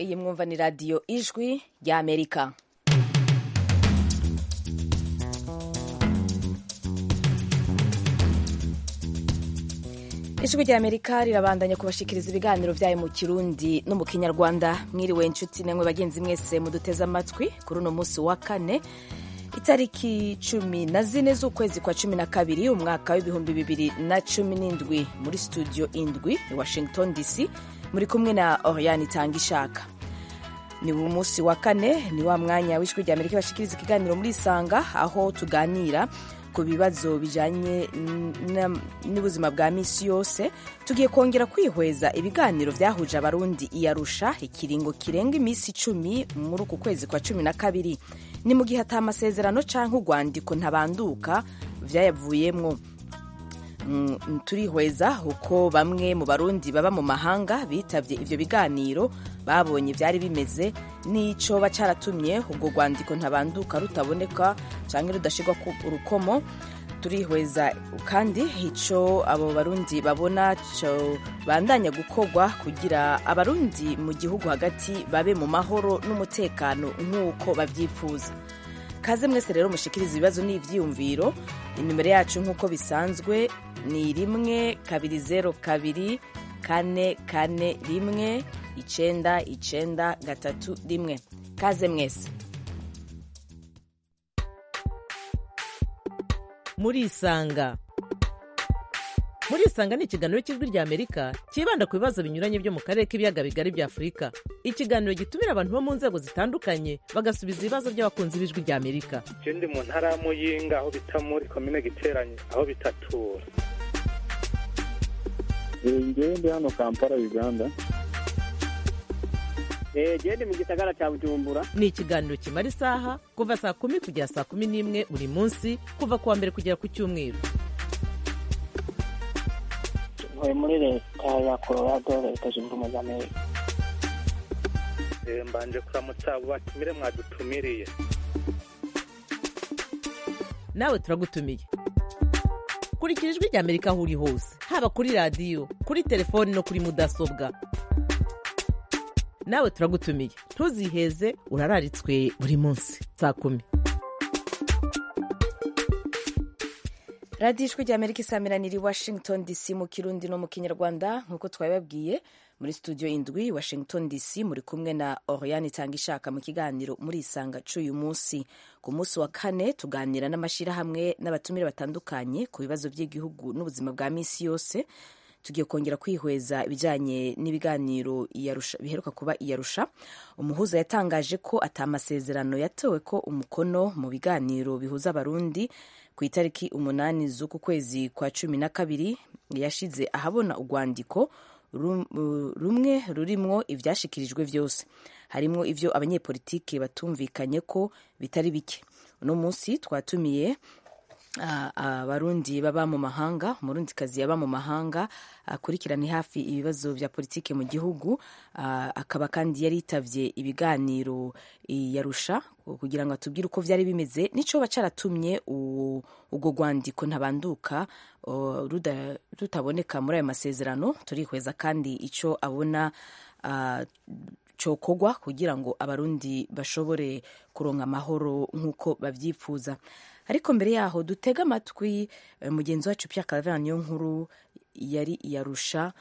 iyi mwumva ni radiyo ijwi ry'amerika ijwi ry'amerika rirabandanya kubashikiriza ibiganiro byayo mu kirundi no mu kinyarwanda mwiriwe inshuti namwe bagenzi mwese muduteze amatwi kuri uno munsi wa kane itariki cumi na zine z'ukwezi kwa cumi na kabiri umwaka w'ibihumbi bibiri na cumi n'indwi muri studio indwi i washington dc muri kumwe na oriane itanga ishaka ni umunsi wa kane ni wa mwanya w'ijwi rya amerika bashikiriza ikiganiro muri isanga aho tuganira ku bibazo bijanye n'ubuzima bwa misi yose tugiye kongera kwihweza ibiganiro byahuje abarundi iyarusha ikiringo kirenga iminsi icumi muri uku kwezi kwa cumi na kabiri ni mu gihe ata amasezerano canke urwandiko ntabanduka vyayavuyemwo Mm, turihweza uko bamwe mu barundi baba mu mahanga bitavye ivyo biganiro babonye vyari bimeze n'icoba caratumye ubwo rwandiko ntabanduka rutaboneka canke rudashirwa ku urukomo turihweza kandi ico abo barundi babona co bandanya gukorwa kugira abarundi mu gihugu hagati babe mu mahoro n'umutekano nk'uko bavyifuza kaze mwese rero mushikiriza ibibazo n'ivyiyumviro inimero yacu nk'uko bisanzwe ni rimwe kabiri zero kabiri kane kane rimwe icenda icenda gatatu rimwe kaze mwese murisanga murisanga ni ikiganiro cy'ijwi rya amerika cyibanda ku bibazo binyuranye byo mu karere k'ibiyaga bigari bya afurika ikiganiro gitumira abantu bo mu nzego zitandukanye bagasubiza ibibazo by'abakunzi b'ijwi rya amerika je ndi mu ntara ya muyinga aho bita muri komine giteranye aho bitatura ngewe ndi hano kampala uganda gende mu gisagara cya bujumbura ni ikiganiro kimara isaha kuva saa kumi kugera saa kumi n'imwe buri munsi kuva ku wa mbere kugera ku cyumweru ntuye muri leta ya colorado leta zunze ubumwe za amerika Eh, mbanje kuramutsa abo batumire mwadutumiriye nawe turagutumiye kurikira ijwi rya amerika aho uri hose haba kuri radiyo kuri telefoni no kuri mudasobwa nawe turagutumiye ntuziheze urararitswe buri munsi saa kumi radiyo ijwi rya amerika isamiraniye i washington dc mu kirundi no mu kinyarwanda nk'uko twabibabwiye muri studio indwi washington dc muri kumwe na oriane itanga ishaka mu kiganiro muri isanga c'uyu munsi ku munsi wa kane tuganira n'amashyirahamwe n'abatumire batandukanye ku bibazo by'igihugu n'ubuzima bwa misi yose tugiye kongera kwihweza ibijyanye n'ibiganiro iyarusha- biheruka kuba iyarusha umuhuza yatangaje ko ata masezerano yatewe ko umukono mu biganiro bihuza abarundi ku itariki umunani z'uku kwezi kwa cumi na kabiri yashize ahabona urwandiko rum- uh, rumwe rurimwo ivyashikirijwe vyose harimwo ivyo abanyepolitike batumvikanye ko bitari bike uno munsi twatumiye ah, abarundi baba mu mahanga umurundikazi yaba mu mahanga akurikirana hafi ibibazo vya politike mu gihugu ah, akaba kandi yari yitavye ibiganiro yarusha kugira ngo atubwire uko vyari bimeze nico caratumye u- urwo rwandiko ntabanduka oh, ruda- rutaboneka muri ayo masezerano turihweza kandi ico abona ah, cokogwa kugira ngo abarundi bashobore kuronka amahoro nk'uko bavyifuza ariko mbere yaho dutega amatwi eh, mugenzi wacu Pierre Claver niyo nkuru yari yarusha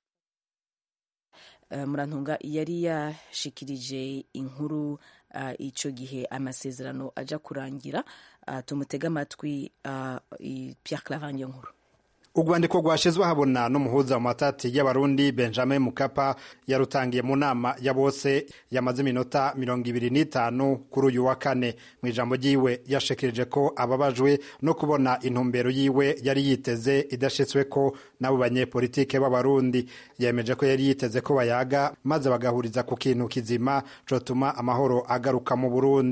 murantunga yari yashikirije inkuru uh, ico gihe amasezerano aja kurangira uh, tumutega amatwi uh, i- Pierre Claver niyo nkuru urwandiko rwashizwe habona n'umuhuza mu matati y'abarundi benjamin mukapa yarutangiye mu nama ya bose yamaze iminota mirongo ibiri n'itanu kuri uyu wa kane mu ijambo ryiwe yashikirije ko ababajwe no kubona intumbero yiwe yari yiteze idashitswe ko n'abo banyepolitike b'abarundi yemeje ko yari yiteze ko bayaga maze bagahuriza ku kintu kizima cotuma amahoro agaruka mu burundi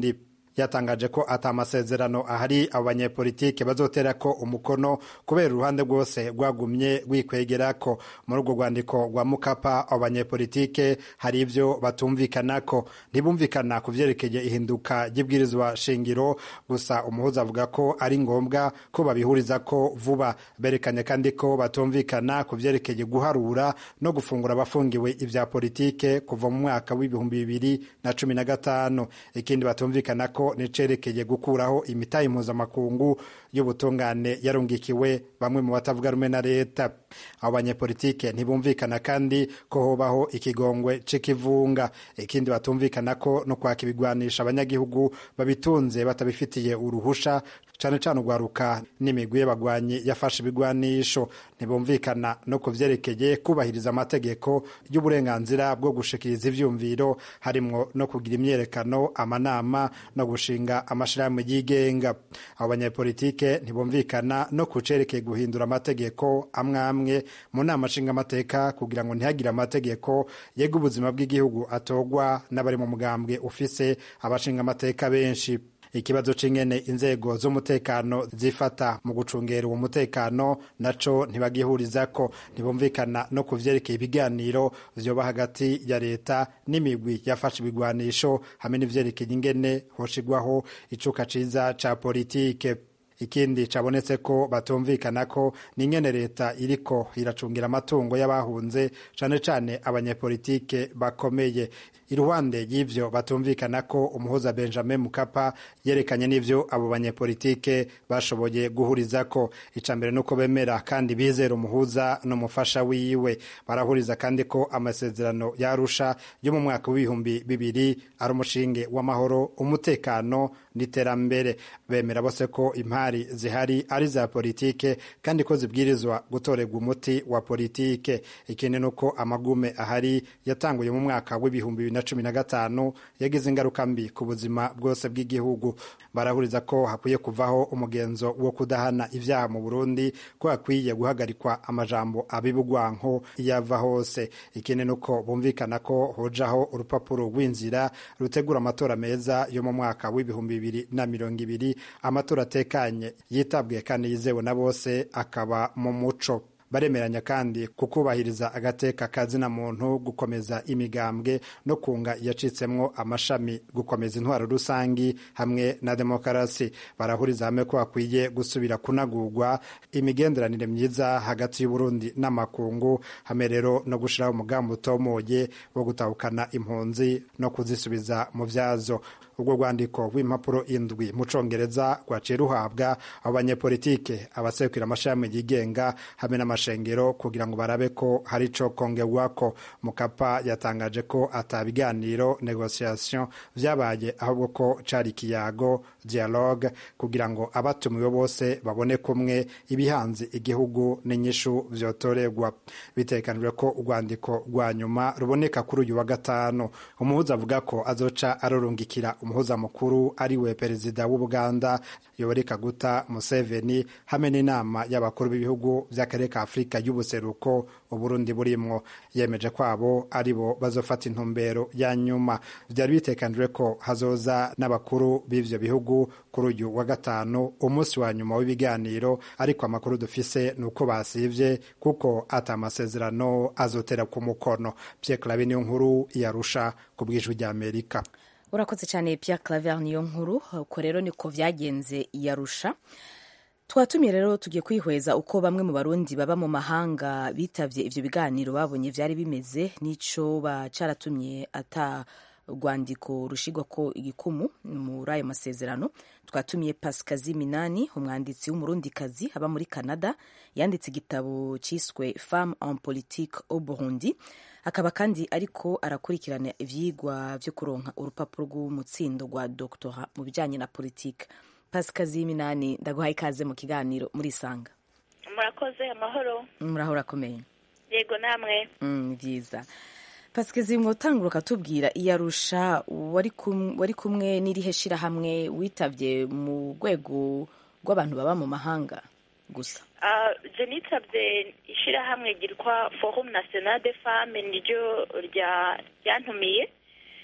yatangaje ko ata amasezerano ahari abo banyepolitike bazotera ko umukono kubera uruhande rwose rwagumye rwikwegerako muri urwo rwandiko rwa mukapa abo banyepolitike hari ivyo batumvikanako ntibumvikana ku vyerekeye ihinduka ry'ibwirizwa shingiro gusa umuhuza avuga ko ari ngombwa ko babihurizako vuba berekanye kandi ko batumvikana ku vyerekeye guharura no gufungura abafungiwe ivya politike kuva mu mwaka w'ibihumbi bibiri na cumi na gatanu ikindi batumvikana ko nicerekeye gukuraho imitahe mpuzamakungu y'ubutungane yarungikiwe bamwe mu batavuga rumwe na leta abo banyepolitike ntibumvikana kandi ko hobaho ikigongwe c'ikivunga ikindi batumvikana ko no kwaka ibigwanisha abanyagihugu babitunze batabifitiye uruhusha cane cane urwaruka n'imigwi y'abagwanyi yafashe ibigwanisho ntibumvikana no ku vyerekeye kubahiriza amategeko y'uburenganzira bwo gushikiriza ivyumviro harimwo no kugira imyerekano amanama no gushinga amashirahamwe yigenga abo banyepolitike ntibumvikana no ku cerekeye guhindura amategeko amwe amwe mu nama nshingamateka kugira ngo ntihagire amategeko yega ubuzima bw'igihugu atogwa n'abari mu mugambwe ufise abashingamateka benshi ikibazo c'ingene inzego z'umutekano zifata mu gucungera uwo mutekano naco ntibagihurizako ntibumvikana no ku vyerekeye ibiganiro vyoba hagati ya leta n'imigwi yafashe ibigwanisho hamwe n'ivyerekeye ingene hoshigwaho icuka ciza ca politike ikindi cabonetse ko batumvikana ko n'ingene leta iriko iracungira amatungo y'abahunze cane cane abanyepolitike bakomeye iruhande y'ivyo batumvikana ko umuhuza benjamin mukapa yerekanye n'ivyo abo banyepolitike bashoboye guhurizako ica mbere nuko bemera kandi bizera umuhuza n'umufasha wiwe barahuriza kandi ko amasezerano yarusha yo mu mwaka w'ibihumbi bibiri ari umushinge w'amahoro umutekano n'iterambere bemera bose ko impari zihari ari za politike kandi ko zibwirizwa gutorerwa umuti wa politike ikindi nuko amagume ahari yatanguye mu mwaka w'ibihumbi bibiri na cumi na gatanu yagize ingaruka mbi ku buzima bwose bw'igihugu barahuriza ko hakwiye kuvaho umugenzo wo kudahana ibyaha mu burundi ko hakwiye guhagarikwa amajambo abibugwanko iyo ava hose ikindi nuko bumvikana ko hojaho urupapuro rw'inzira rutegura amatora meza yo mu mwaka w'ibihumbi bibiri na mirongo ibiri amatora atekanye yitabwiye kandi yizewe na bose akaba mu muco baremeranya kandi kukubahiriza agateka kazina muntu gukomeza imigambwe no kunga yacitsemwo amashami gukomeza intwaro rusangi hamwe na demokarasi barahuriza hamwe ko hakwiye gusubira kunagurwa imigenderanire myiza hagati y'uburundi n'amakungu hamwe rero no gushiraho umugambi utomoye wo gutahukana impunzi no kuzisubiza mu vyazo ubwo rwandiko rw'impapuro indwi mu congereza rwaciye ruhabwa abo banyepolitike abasekura amashami yigenga hamwe n'amashengero kugira ngo barabe ko hari ico kongerwako mukapa yatangaje ko ata biganiro negociation vyabaye ahubwo ko cari ikiyago dialogue kugira ngo abatumiwe bose babone kumwe ibihanze igihugu n'inyishu vyotorerwa bitekanijwe ko urwandiko rwa nyuma ruboneka kuri uyu wa gatanu umuhuza avuga ko azoca arorungikira umuhuza mukuru ari we perezida w'ubuganda yoweri kaguta museveni hamwe n'inama y'abakuru b'ibihugu by'akarere ka afurika y'ubuseruko uburundi burimwo yemeje ko abo ari bo bazofata intumbero ya nyuma byari bitekanijwe ko hazoza n'abakuru b'ivyo bihugu kuri uyu wa gatanu umunsi wa nyuma w'ibiganiro ariko amakuru dufise ni uko basivye kuko ata amasezerano azotera ku mukono pierre clave niyo nkuru yarusha ku bw'ijwi ry'amerika urakoze cyane Pierre Claver niyo nkuru uko rero niko vyagenze yarusha twatumiye rero tugiye kwihweza uko bamwe mu barundi baba mu mahanga bitavye ivyo biganiro babonye vyari bimeze n'ico caratumye ata rwandiko rushigwa ko igikumu muri ayo masezerano twatumiye pasikazi minani umwanditsi w'umurundikazi aba muri canada yanditse igitabo cyiswe femme en politique au burundi akaba kandi ariko arakurikirana ivyigwa vyo kuronka urupapuro rw'umutsindo rwa doctora mu bijanye na politike pasikazi minani ndaguhaye ikaze mu kiganiro muri sanga murakoze amahoro muraho urakomeye yego namwe ni byiza pasikazi mwotangura ukatubwira iyarusha wari kumwe n'irihe shirahamwe witavye mu rwego rw'abantu baba mu mahanga gusa je nitabye ishirahamwe ryitwa forum national de femme niryo ryantumiye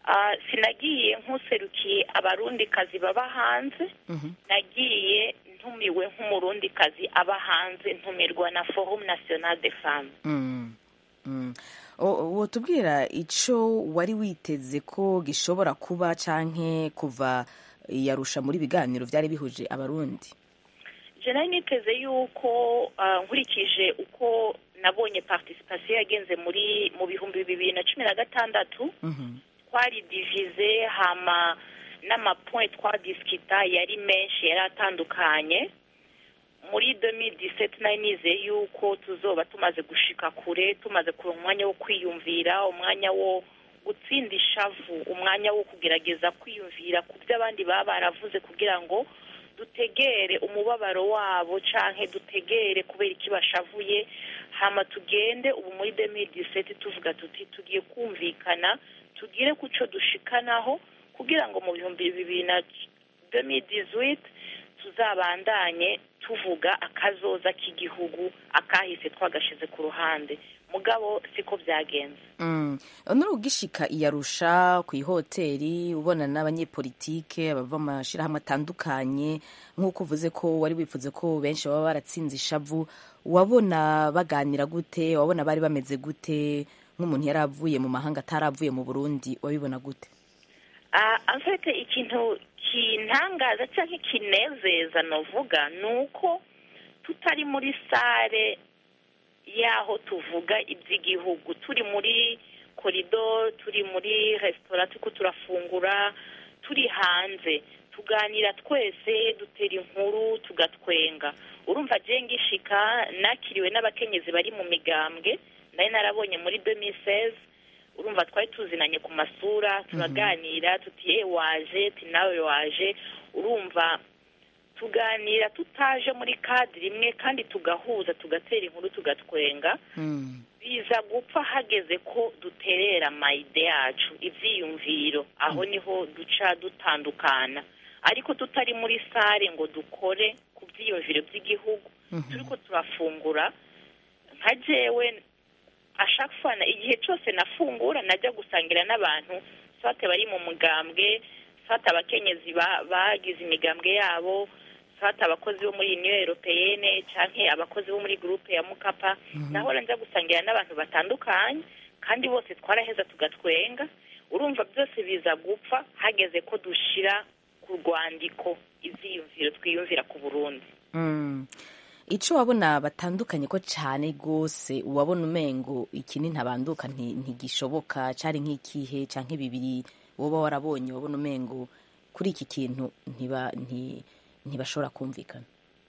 Ah, sinagiye nk'userukiye abarundikazi baba hanze Mhm. nagiye ntumiwe nk'umurundikazi aba hanze ntumirwa na forum national de femmes Mm. Mm. O- wotubwira ico wari witeze ko gishobora kuba canke kuva yarusha muri biganiro vyari bihuje abarundi je nari niteze yuko ah, nkurikije uko nabonye participation yagenze muri mu bihumbi bibiri na cumi na gatandatu Mhm. twari divize hama n'amapoint twadiskita yari menshi yari atandukanye muri 2017 nari nizeye yuko tuzoba tumaze gushika kure tumaze kuronka umwanya wo kwiyumvira umwanya wo gutsinda ishavu umwanya wo kugerageza kwiyumvira ku byo abandi baba baravuze kugira ngo dutegere umubabaro wabo canke dutegere kubera iki bashavuye hama tugende ubu muri 2017 tuvuga tuti tugiye kumvikana tugire ku co dushikanaho kugira ngo mu bihumbi bibiri na 2018 tuzabandanye tuvuga akazoza k'igihugu akahise twagashize ku ruhande mugabo siko byagenze Mm. nuri ugishika iyarusha ku ihoteli ubona n'abanyepolitike bava mu mashirahamwe atandukanye nk'uko uvuze ko wari wifuze ko benshi baba baratsinze ishavu wabona baganira gute wabona bari bameze gute nk'umuntu yari avuye mu mahanga ataravuye mu burundi wabibona gute Ah, en fait ikintu kintangaza cyangwa kinezeza novuga ni uko tutari muri sare y'aho tuvuga iby'igihugu turi muri korido turi muri resitora turiko turafungura turi hanze tuganira twese dutera inkuru tugatwenga urumva je ngishika nakiriwe n'abakenyezi bari mu migambwe nari narabonye muri 2016 urumva twari tuzinanye ku masura turaganira tuti "Eh, waje ti nawe waje urumva tuganira tutaje muri kadiri imwe kandi tugahuza tugatera inkuru tugatwenga Mm. biza gupfa hageze ko duterera amayide yacu ivyiyumviro aho niho duca dutandukana ariko tutari muri sare ngo dukore ku vyiyumviro vy'igihugu turiko turafungura nka jewe ashafana igihe cyose nafungura najya gusangira n'abantu swate bari mu mugambwe swate abakenyezi ba- bagize imigambwe yabo swate abakozi bo muri union europeyene canke abakozi bo muri groupe ya mukapa nahora nza gusangira n'abantu batandukanye kandi bose twaraheza tugatwenga urumva byose biza gupfa hageze ko dushira ku rwandiko ivyiyumviro twiyumvira ku burundi Mm. ico wabona batandukanye ko cane gose wabona umengo iki ni ntabanduka nti- ntigishoboka cari nk'ikihe canke bibiri woba warabonye wabona umengo kuri iki kintu ntiba nti- ntibashobora kumvikana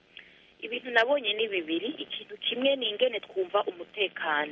ibintu nabonye ni bibiri ikintu kimwe ni ingene twumva umutekano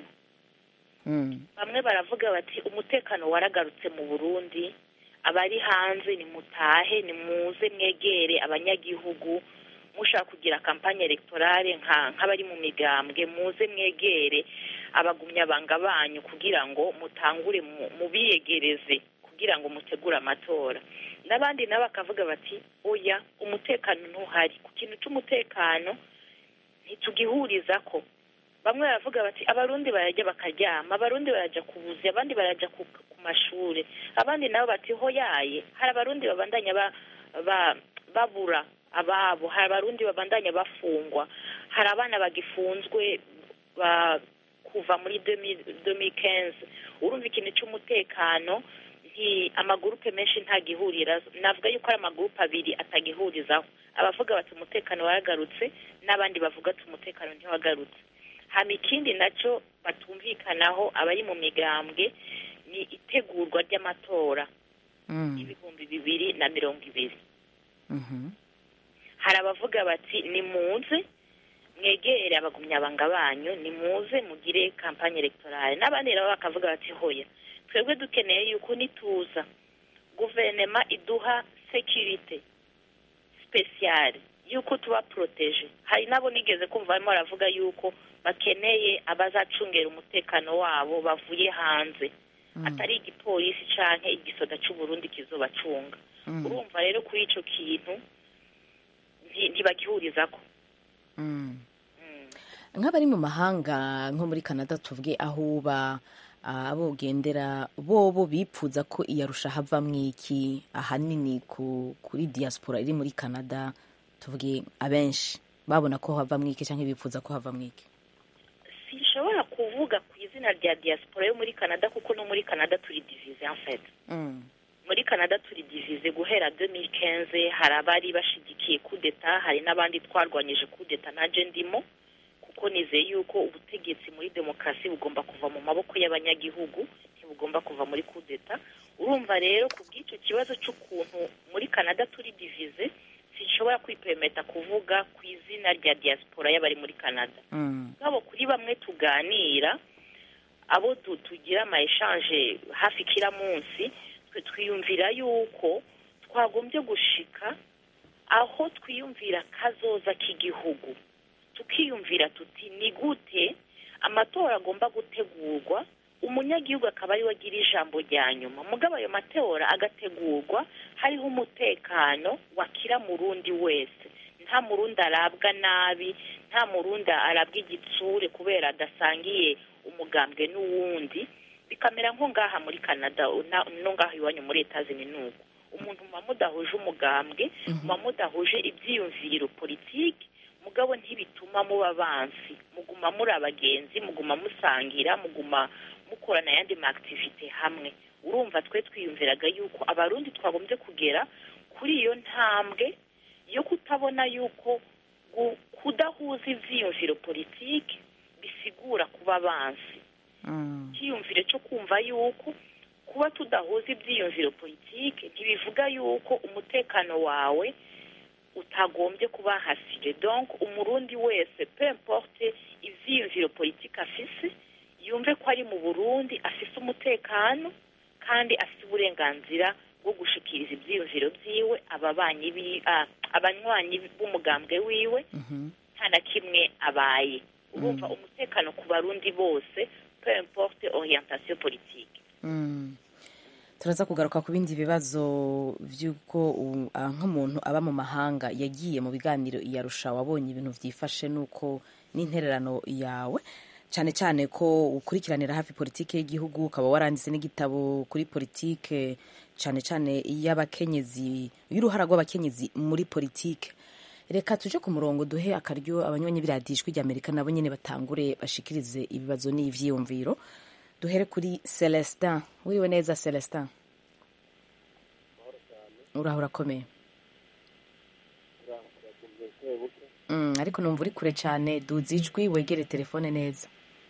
Mm. bamwe baravuga bati umutekano waragarutse mu burundi abari hanze nimutahe nimuze mwegere abanyagihugu mushaka kugira kampanye electorale nka nk'abari mu migambwe muze mwegere abagumyabanga banyu kugira ngo mutangure mu- mubiyegereze kugira ngo mutegure amatora n'abandi nabo bakavuga bati oya umutekano ntuhari ku kintu c'umutekano ntitugihuriza ko bamwe baravuga bati abarundi barajya bakaryama abarundi barajya ku buzi abandi barajya ku, ku mashure abandi nabo bati hoyaye hari abarundi babandanya ba, ba, babura ababo hari abarundi babandanya bafungwa hari abana bagifunzwe ba, kuva muri 2015 urumva ikintu c'umutekano nti amagurupe menshi ntagihurira navuga yuko ari amagurupe abiri atagihurizaho abavuga bati umutekano waragarutse n'abandi bavuga ati umutekano ntiwagarutse hama ikindi naco batumvikanaho abari mu migambwe ni itegurwa ry'amatora Mm. y'ibihumbi bibiri na mirongo ibiri Mhm. hari abavuga bati nimuze mwegere abagumyabanga banyu nimuze mugire kampanye electorale n'abandi nabo bakavuga bati hoya twebwe dukeneye yuko nituza guverinema iduha securite speciale yuko tuba protege hari nabo nigeze kumva barimo baravuga yuko bakeneye abazacungera umutekano wabo bavuye hanze atari igipolisi canke igisoda c'uburundi kizobacunga Mm. urumva rero kuri ico kintu nti- ntibagihurizako Mm. Mm. nk'abari mu mahanga nko muri canada tuvuge aho uba abogendera bobo bipfuza ko iyarusha havamwo iki ahanini ku, kuri diaspora iri muri canada tuvuge abenshi babona ko havamwo iki cyangwa bipfuza ko havamwo iki sinshobora kuvuga ku izina rya diaspora yo muri canada kuko no muri canada turi divize en fait mm. muri canada turi divize guhera 2015 hari abari bashigikiye kudeta hari n'abandi twarwanyije kudeta naje ndimo kuko nizeye yuko ubutegetsi muri demokarasi bugomba kuva mu maboko y'abanyagihugu ntibugomba kuva muri kudeta urumva rero ku bw'icyo kibazo cy'ukuntu muri canada turi divize sinshobora kwipemeta kuvuga ku izina rya diaspora y'abari muri canada Mm. ngabo kuri bamwe tuganira abo tu- tugira ama eshanje hafi kila munsi twe twiyumvira yuko twagombye gushika aho twiyumvira kazoza k'igihugu tukiyumvira tuti ni gute amatora agomba gutegurwa umunyagihugu akaba ariwe agira ijambo rya nyuma mugabo ayo matora agategurwa hariho umutekano wakira murundi wese nta murundi arabwa nabi nta murundi arabwa igitsure kubera adasangiye umugambwe n'uwundi bikamera nko ngaha muri canada na- no ngaha iwanyu muri etazini nuko umuntu muba mudahuje umugambwe muba mudahuje ibyiyumviro politiki mugabo ntibituma muba bansi muguma muri abagenzi muguma musangira muguma mukorana ayandi ma activite hamwe urumva twe twiyumviraga yuko abarundi twagombye kugera kuri iyo ntambwe yo kutabona yuko gu- kudahuza ivyiyumviro politiki bisigura kuba bansi Mm. icyiyumviro cyo kumva yuko kuba tudahuza ibyiyumviro politiki ntibivuga yuko umutekano wawe utagombye kuba hasire donc umurundi wese peu importe ivyiyumviro politiki afise yumve ko ari mu burundi afise umutekano kandi afise uburenganzira bwo gushikiriza ivyiyumviro vyiwe ababanyi bi- ah, abanywanyi b'umugambwe wiwe Mhm. nta na kimwe abaye urumva umutekano ku barundi bose peu importe orientation politique Mm. turaza kugaruka ku bindi bibazo by'uko u- ah, nk'umuntu aba mu mahanga yagiye mu biganiro iyarusha wabonye ibintu byifashe n'uko n'intererano yawe cyane cyane ko ukurikiranira hafi politike y'igihugu ukaba waranditse n'igitabo kuri politike cyane cyane iy'abakenyezi y'uruhara rw'abakenyezi muri politike reka tuje ku murongo duhe akaryo abanywanyi biradijwi ry'amerika nabo nyine batangure bashikirize ibibazo n'ivyiyumviro duhere kuri celestin wiriwe neza celestin uraho urakomeye Mm, ariko numva uri kure cyane duza ijwi wegere telefone neza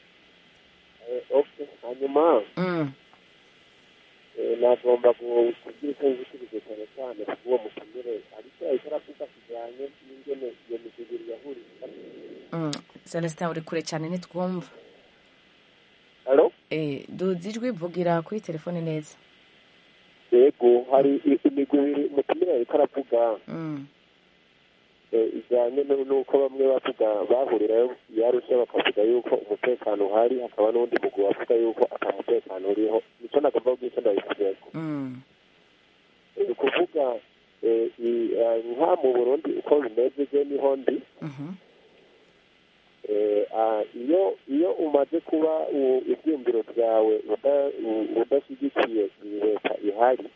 hanyuma Mm, eh, nagomba gu- kugira icyo nzikirize cyane cyane ku uwo mutumire ariko ariko aravuga kijyanye n'ingene iyo misigiri yahuriye mm. celestin uri kure cyane ntitwumva halo Eh, duza ijwi vugira kuri telefone neza yego hari i- imigwi ibiri umutumire ariko aravuga Mm, eh, ijyanye nu- n'uko bamwe bavuga bahurirayo yarusha bakavuga yuko umutekano uhari hakaba n'undi mugwi wavuga yuko ata mutekano uriho nicyo nagomba kugira icyo ndabivugeko mm, ni ukuvuga eh, i- eh, nka mu burundi uko bimeze je niho ndi mhm, Eh, ah, iyo iyo umaze kuba u- ibyumviro byawe uda- u- udashyigikiye iyi leta ihari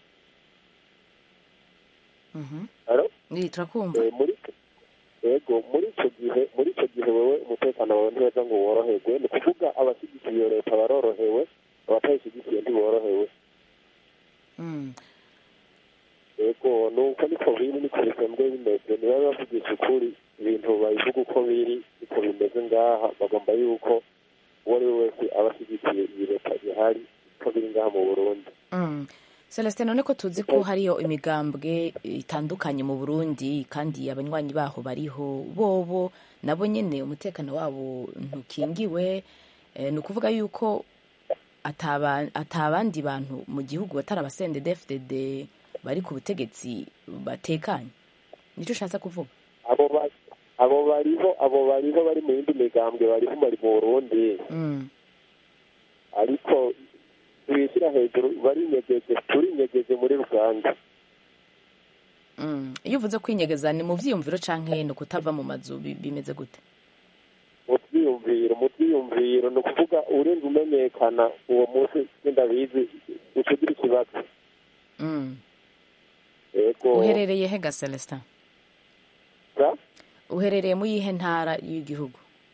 mhm. Halo? Eh, turakumva Eh, muri yego muri icyo gihe muri icyo gihe wowe umutekano wawe ntiweza ngo woroherwe ni ukuvuga abashyigikiye iyo leta barorohewe abatayishyigikiye ntiborohewe Mm, yego nuko niko biri niko bisanzwe bimeze niba bavugisha ukuri ibintu babivuga uko biri niko bimeze ngaha bagomba yuko uwo ari we wese aba ashyigikiye iyi leta ihari uko biri ngaha mu burundi mm. celestin none ko tuzi ko hariyo imigambwe itandukanye mu burundi kandi abanywanyi baho bariho bobo nabo nyine umutekano wabo ntukingiwe Eh, ni ukuvuga yuko ataba atabandi bantu mu gihugu batari abasende dfdd bari ku butegetsi batekanye nicyo ushatse kuvuga abo ba- abo bariho abo bariho bari mu yindi migambwe bariho bari mu burundi Mm, ariko tubishyira hejuru barinyegeje turinyegeje muri ruganda mm. iyo uvuze kwinyegeza ni mu vyiyumviro canke ni ukutava mu mazu bi- bimeze gute mu byiyumviro byiyumviro mu byiyumviro ni ukuvuga urinda umenyekana uwo munsi sindabizi uca ugira ikibazo Mm. yego uherereye he ga celestin Ga? uherereye mu yihe ntara y'igihugu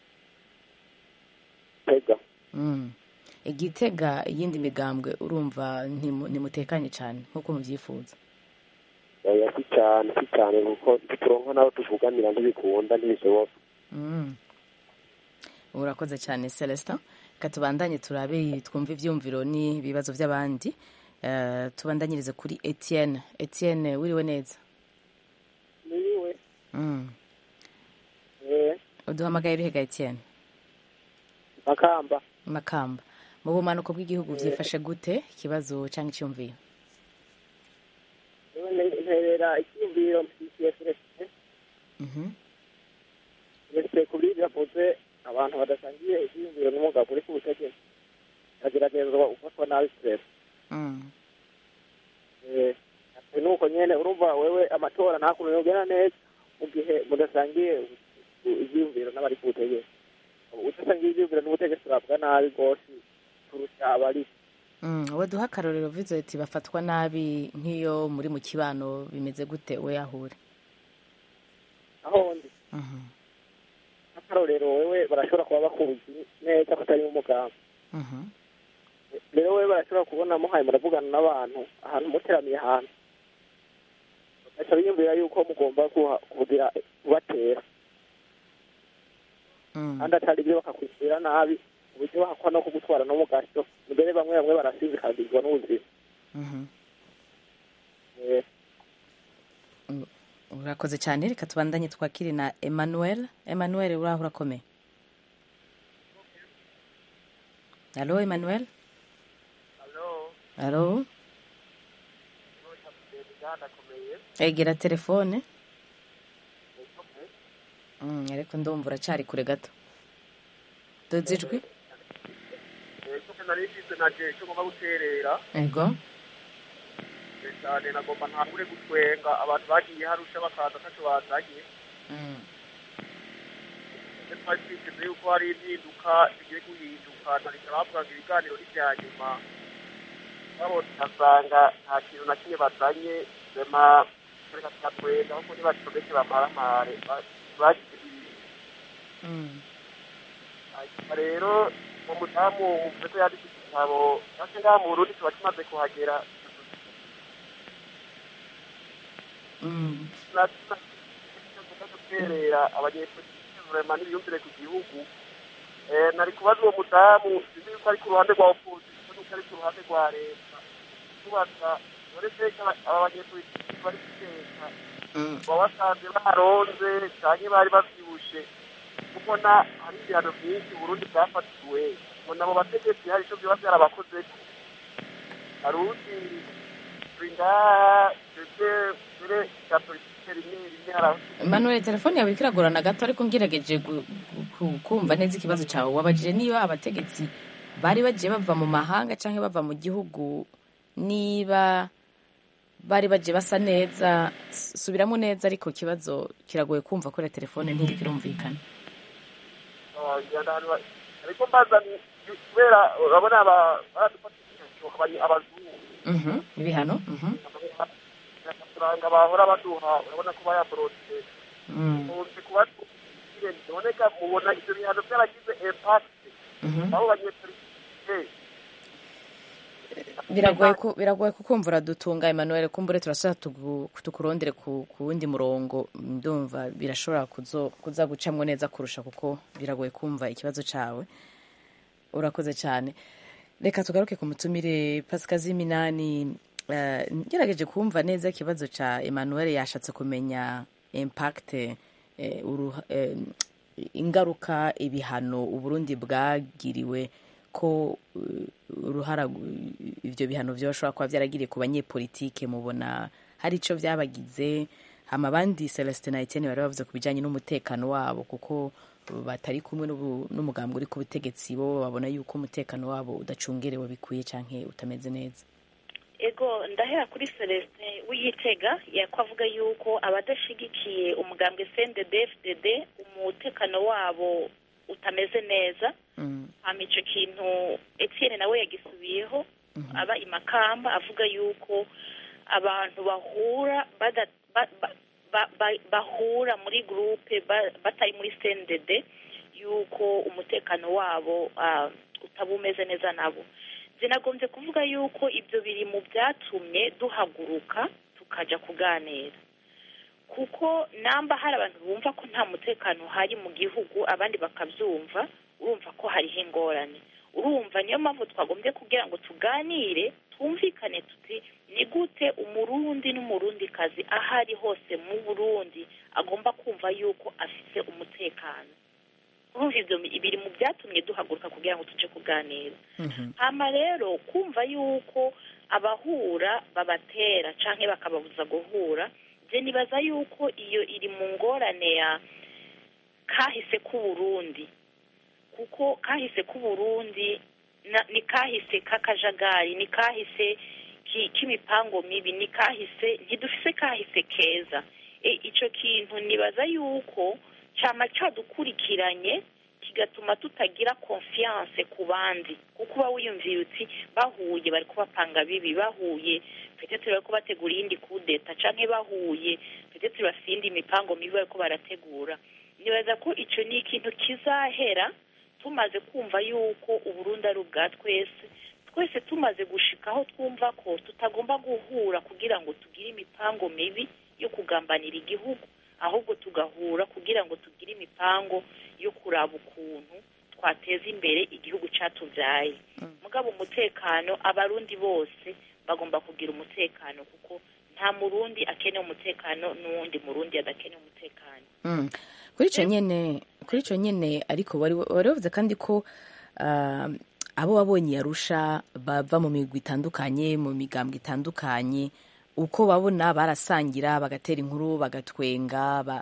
tega Mm. igitega iyindi migambwe urumva ntimu- ntimutekanye cyane nk'uko mubyifuza oya si cyane si cyane kuko turonka n'abo tuvuganira ntibikunda ntibishoboka Mm. urakoze cyane celestin reka tubandanye turabe twumve ibyumviro n'ibibazo by'abandi Eh, tubandanyirize kuri etienne etienne wiriwe neza niwe Mm. eh uduhamagaye uruhega etienne makamba makamba mu bumanuko bw'igihugu byifashe gute ikibazo cyangwa icyumviro none nterera icyumviro mfitiye celestin Mhm. celestin kuri ibyo avuze abantu badasangiye icyumviro n'umugabo uri ku butegetsi ageragezwa gufatwa nabi celestin Mm. eh ati nuko nyene urumva wewe amatora nta kuntu yogera neza mu gihe mudasangiye ivyiyumviro n'abari ku butegetsi udasangiye ivyiyumviro n'ubutegetsi urabwa nabi rwose kurusha abari Mm. wowe duha akarorero vize ati bafatwa nabi nk'iyo muri mu kibano bimeze gute we yahure aho ndi Mhm. nk'akarorero wewe barashobora kuba bakuzi neza ko atari umuganga Mhm. rero wewe barashobora kubona muhaye muravugana n'abantu ahantu muteraniye ahantu bagaca biyumvira yuko mugomba kuha- kugira kubatera Mm. kandi atari ibyo bakakwitira nabi uburyo bahakwa no kugutwara no mu gato mbere bamwe bamwe barasinzikazirwa n'ubuzima Mhm. Eh, urakoze cyane reka tubandanye twakire na emmanuel emmanuel uraho urakomeye halo emmanuel halo egera telefone Mm, ariko ndumva uracyari kure gato doze ijwi nari mfise naje icyo ngomba guterera ego cyane nagomba ntangure gutwenga abantu bagiye harusha bakaza ataco bazanye Mm. ndetse twari twiteze yuko hari impinduka zigiye guhinduka nariko bavuga ngo ibiganiro ni vya nyuma babona asanga nta kintu na kimwe bazanye rema reka tugatwenga ahubwo ntibacomeke bamaramare ba- bagize ibintu Mm. hanyuma rero uwo mudamu uvuze ko yanditse igitabo natwe ngaha mu burundi tuba tumaze kuhagera Mm. guterera abanyepolitiki vrema n'ibiyumvire ku gihugu Eh, nari kubaza uwo mudamu sinzi yuko ari ku ruhande rwa opozisiyo nuko ari ku ruhande rwa leta tubaza dore teka aba banyepolitiki bari guteka Mm. baba basanze baronze canke bari bavyibushe kubona hari ibihano vyinshi uburundi bwafatiwe ngo nabo bategetsi hari ico vyoba vyarabakozeko hari uwundi turi ngaha twebwe mbere rya politike rimwe rimwe hari aho Emmanuel telefone yawe iriko iragorana gato ariko ngerageje gu- gu- ku- kumva neza ikibazo cyawe wabajije niba abategetsi bari bagiye bava mu mahanga cyangwa bava mu gihugu niba bari bagiye basa neza S- subiramo neza ariko ikibazo kiragoye kumva kuri telefone ntiriko irumvikana ariko mbaza ni kubera urabona aba- baradufata abazungu Mhm, ibihano mhm, amafaranga bahora baduha urabona ko bayaborotse mm, ukunze kuba biboneka mubona ivyo bihano byaragize impact mhm. aho banyepolitike biragoye ku- biragoye kukumvura dutunga Emmanuel kumbure turashaka tugu- tukurondere ku ku wundi murongo ndumva birashobora kuzo- kuza gucamwo neza kurusha kuko biragoye kumva ikibazo cawe urakoze cyane reka tugaruke ku mutumire pasikazi minani eh, ngerageje kumva neza ikibazo ca Emmanuel yashatse kumenya impact eh, uruha- eh, ingaruka ibihano uburundi bwagiriwe ko uh, uruhara gu- ivyo bihano vyoshobora kuba vyaragiriye ku banyepolitike mubona hari ico vyabagize hama abandi Celestin na Etienne bari bavuze ku bijanye n'umutekano wabo kuko batari kumwe n'ubu- n'umugambwe uri ku butegetsi bo babona yuko umutekano wabo udacungerewe bikwiye canke utameze neza ego ndahera kuri celestin w'igitega yako avuga yuko abadashigikiye umugambwe cndd fdd umutekano wabo butameze neza hama ico kintu etienne nawe yagisubiyeho aba imakamba avuga yuko abantu bahura bada- ba- ba- ba- ba- bahura muri gurupe ba- batari muri cndd yuko umutekano wabo ah, utaba umeze neza nabo zinagombye kuvuga yuko ibyo biri mu byatumye duhaguruka tukaja kuganira kuko namba hari abantu bumva ko nta mutekano uhari mu gihugu abandi bakabyumva urumva ko hariho ingorane urumva niyo mpamvu twagombye kugira ngo tuganire twumvikane tuti ni gute umurundi n'umurundikazi aho ari hose mu burundi agomba kumva yuko afite umutekano urumva ibyo biri mu byatumye duhaguruka kugira ngo tujye kuganira hama rero kumva yuko abahura babatera canke bakababuza guhura je nibaza yuko iyo iri mu ngorane ya kahise k'uburundi kuko kahise k'uburundi na- ni kahise k'akajagari ni kahise ki- k'imipango mibi ni kahise ntidufise kahise keza e, ico kintu nibaza yuko cama cadukurikiranye kigatuma tutagira confiance ku bandi kuko uba wiyumviye uti bahuye bari kubapanga bibi bahuye petetre bariko bategura iyindi kudeta canke bahuye petetre bafise iyindi mipango mibi bariko barategura nibaza ko ico ni ikintu kizahera tumaze kumva yuko uburundi ari ubwa twese twese tumaze gushika aho twumva ko tutagomba guhura kugira ngo tugire imipango mibi yo kugambanira igihugu ahubwo tugahura kugira ngo tugire imipango yo kuraba ukuntu twateza imbere igihugu catuvyaye mugabo umutekano abarundi bose bagomba kugira umutekano kuko nta murundi akeneye umutekano n'uwundi murundi adakeneye umutekano Mm. kuri icyo nyine kuri icyo nyine ariko wari wari wavuze kandi ko ah, abo wabonye yarusha bava mu migwi itandukanye mu migambwe itandukanye uko babona barasangira bagatera inkuru bagatwenga ba-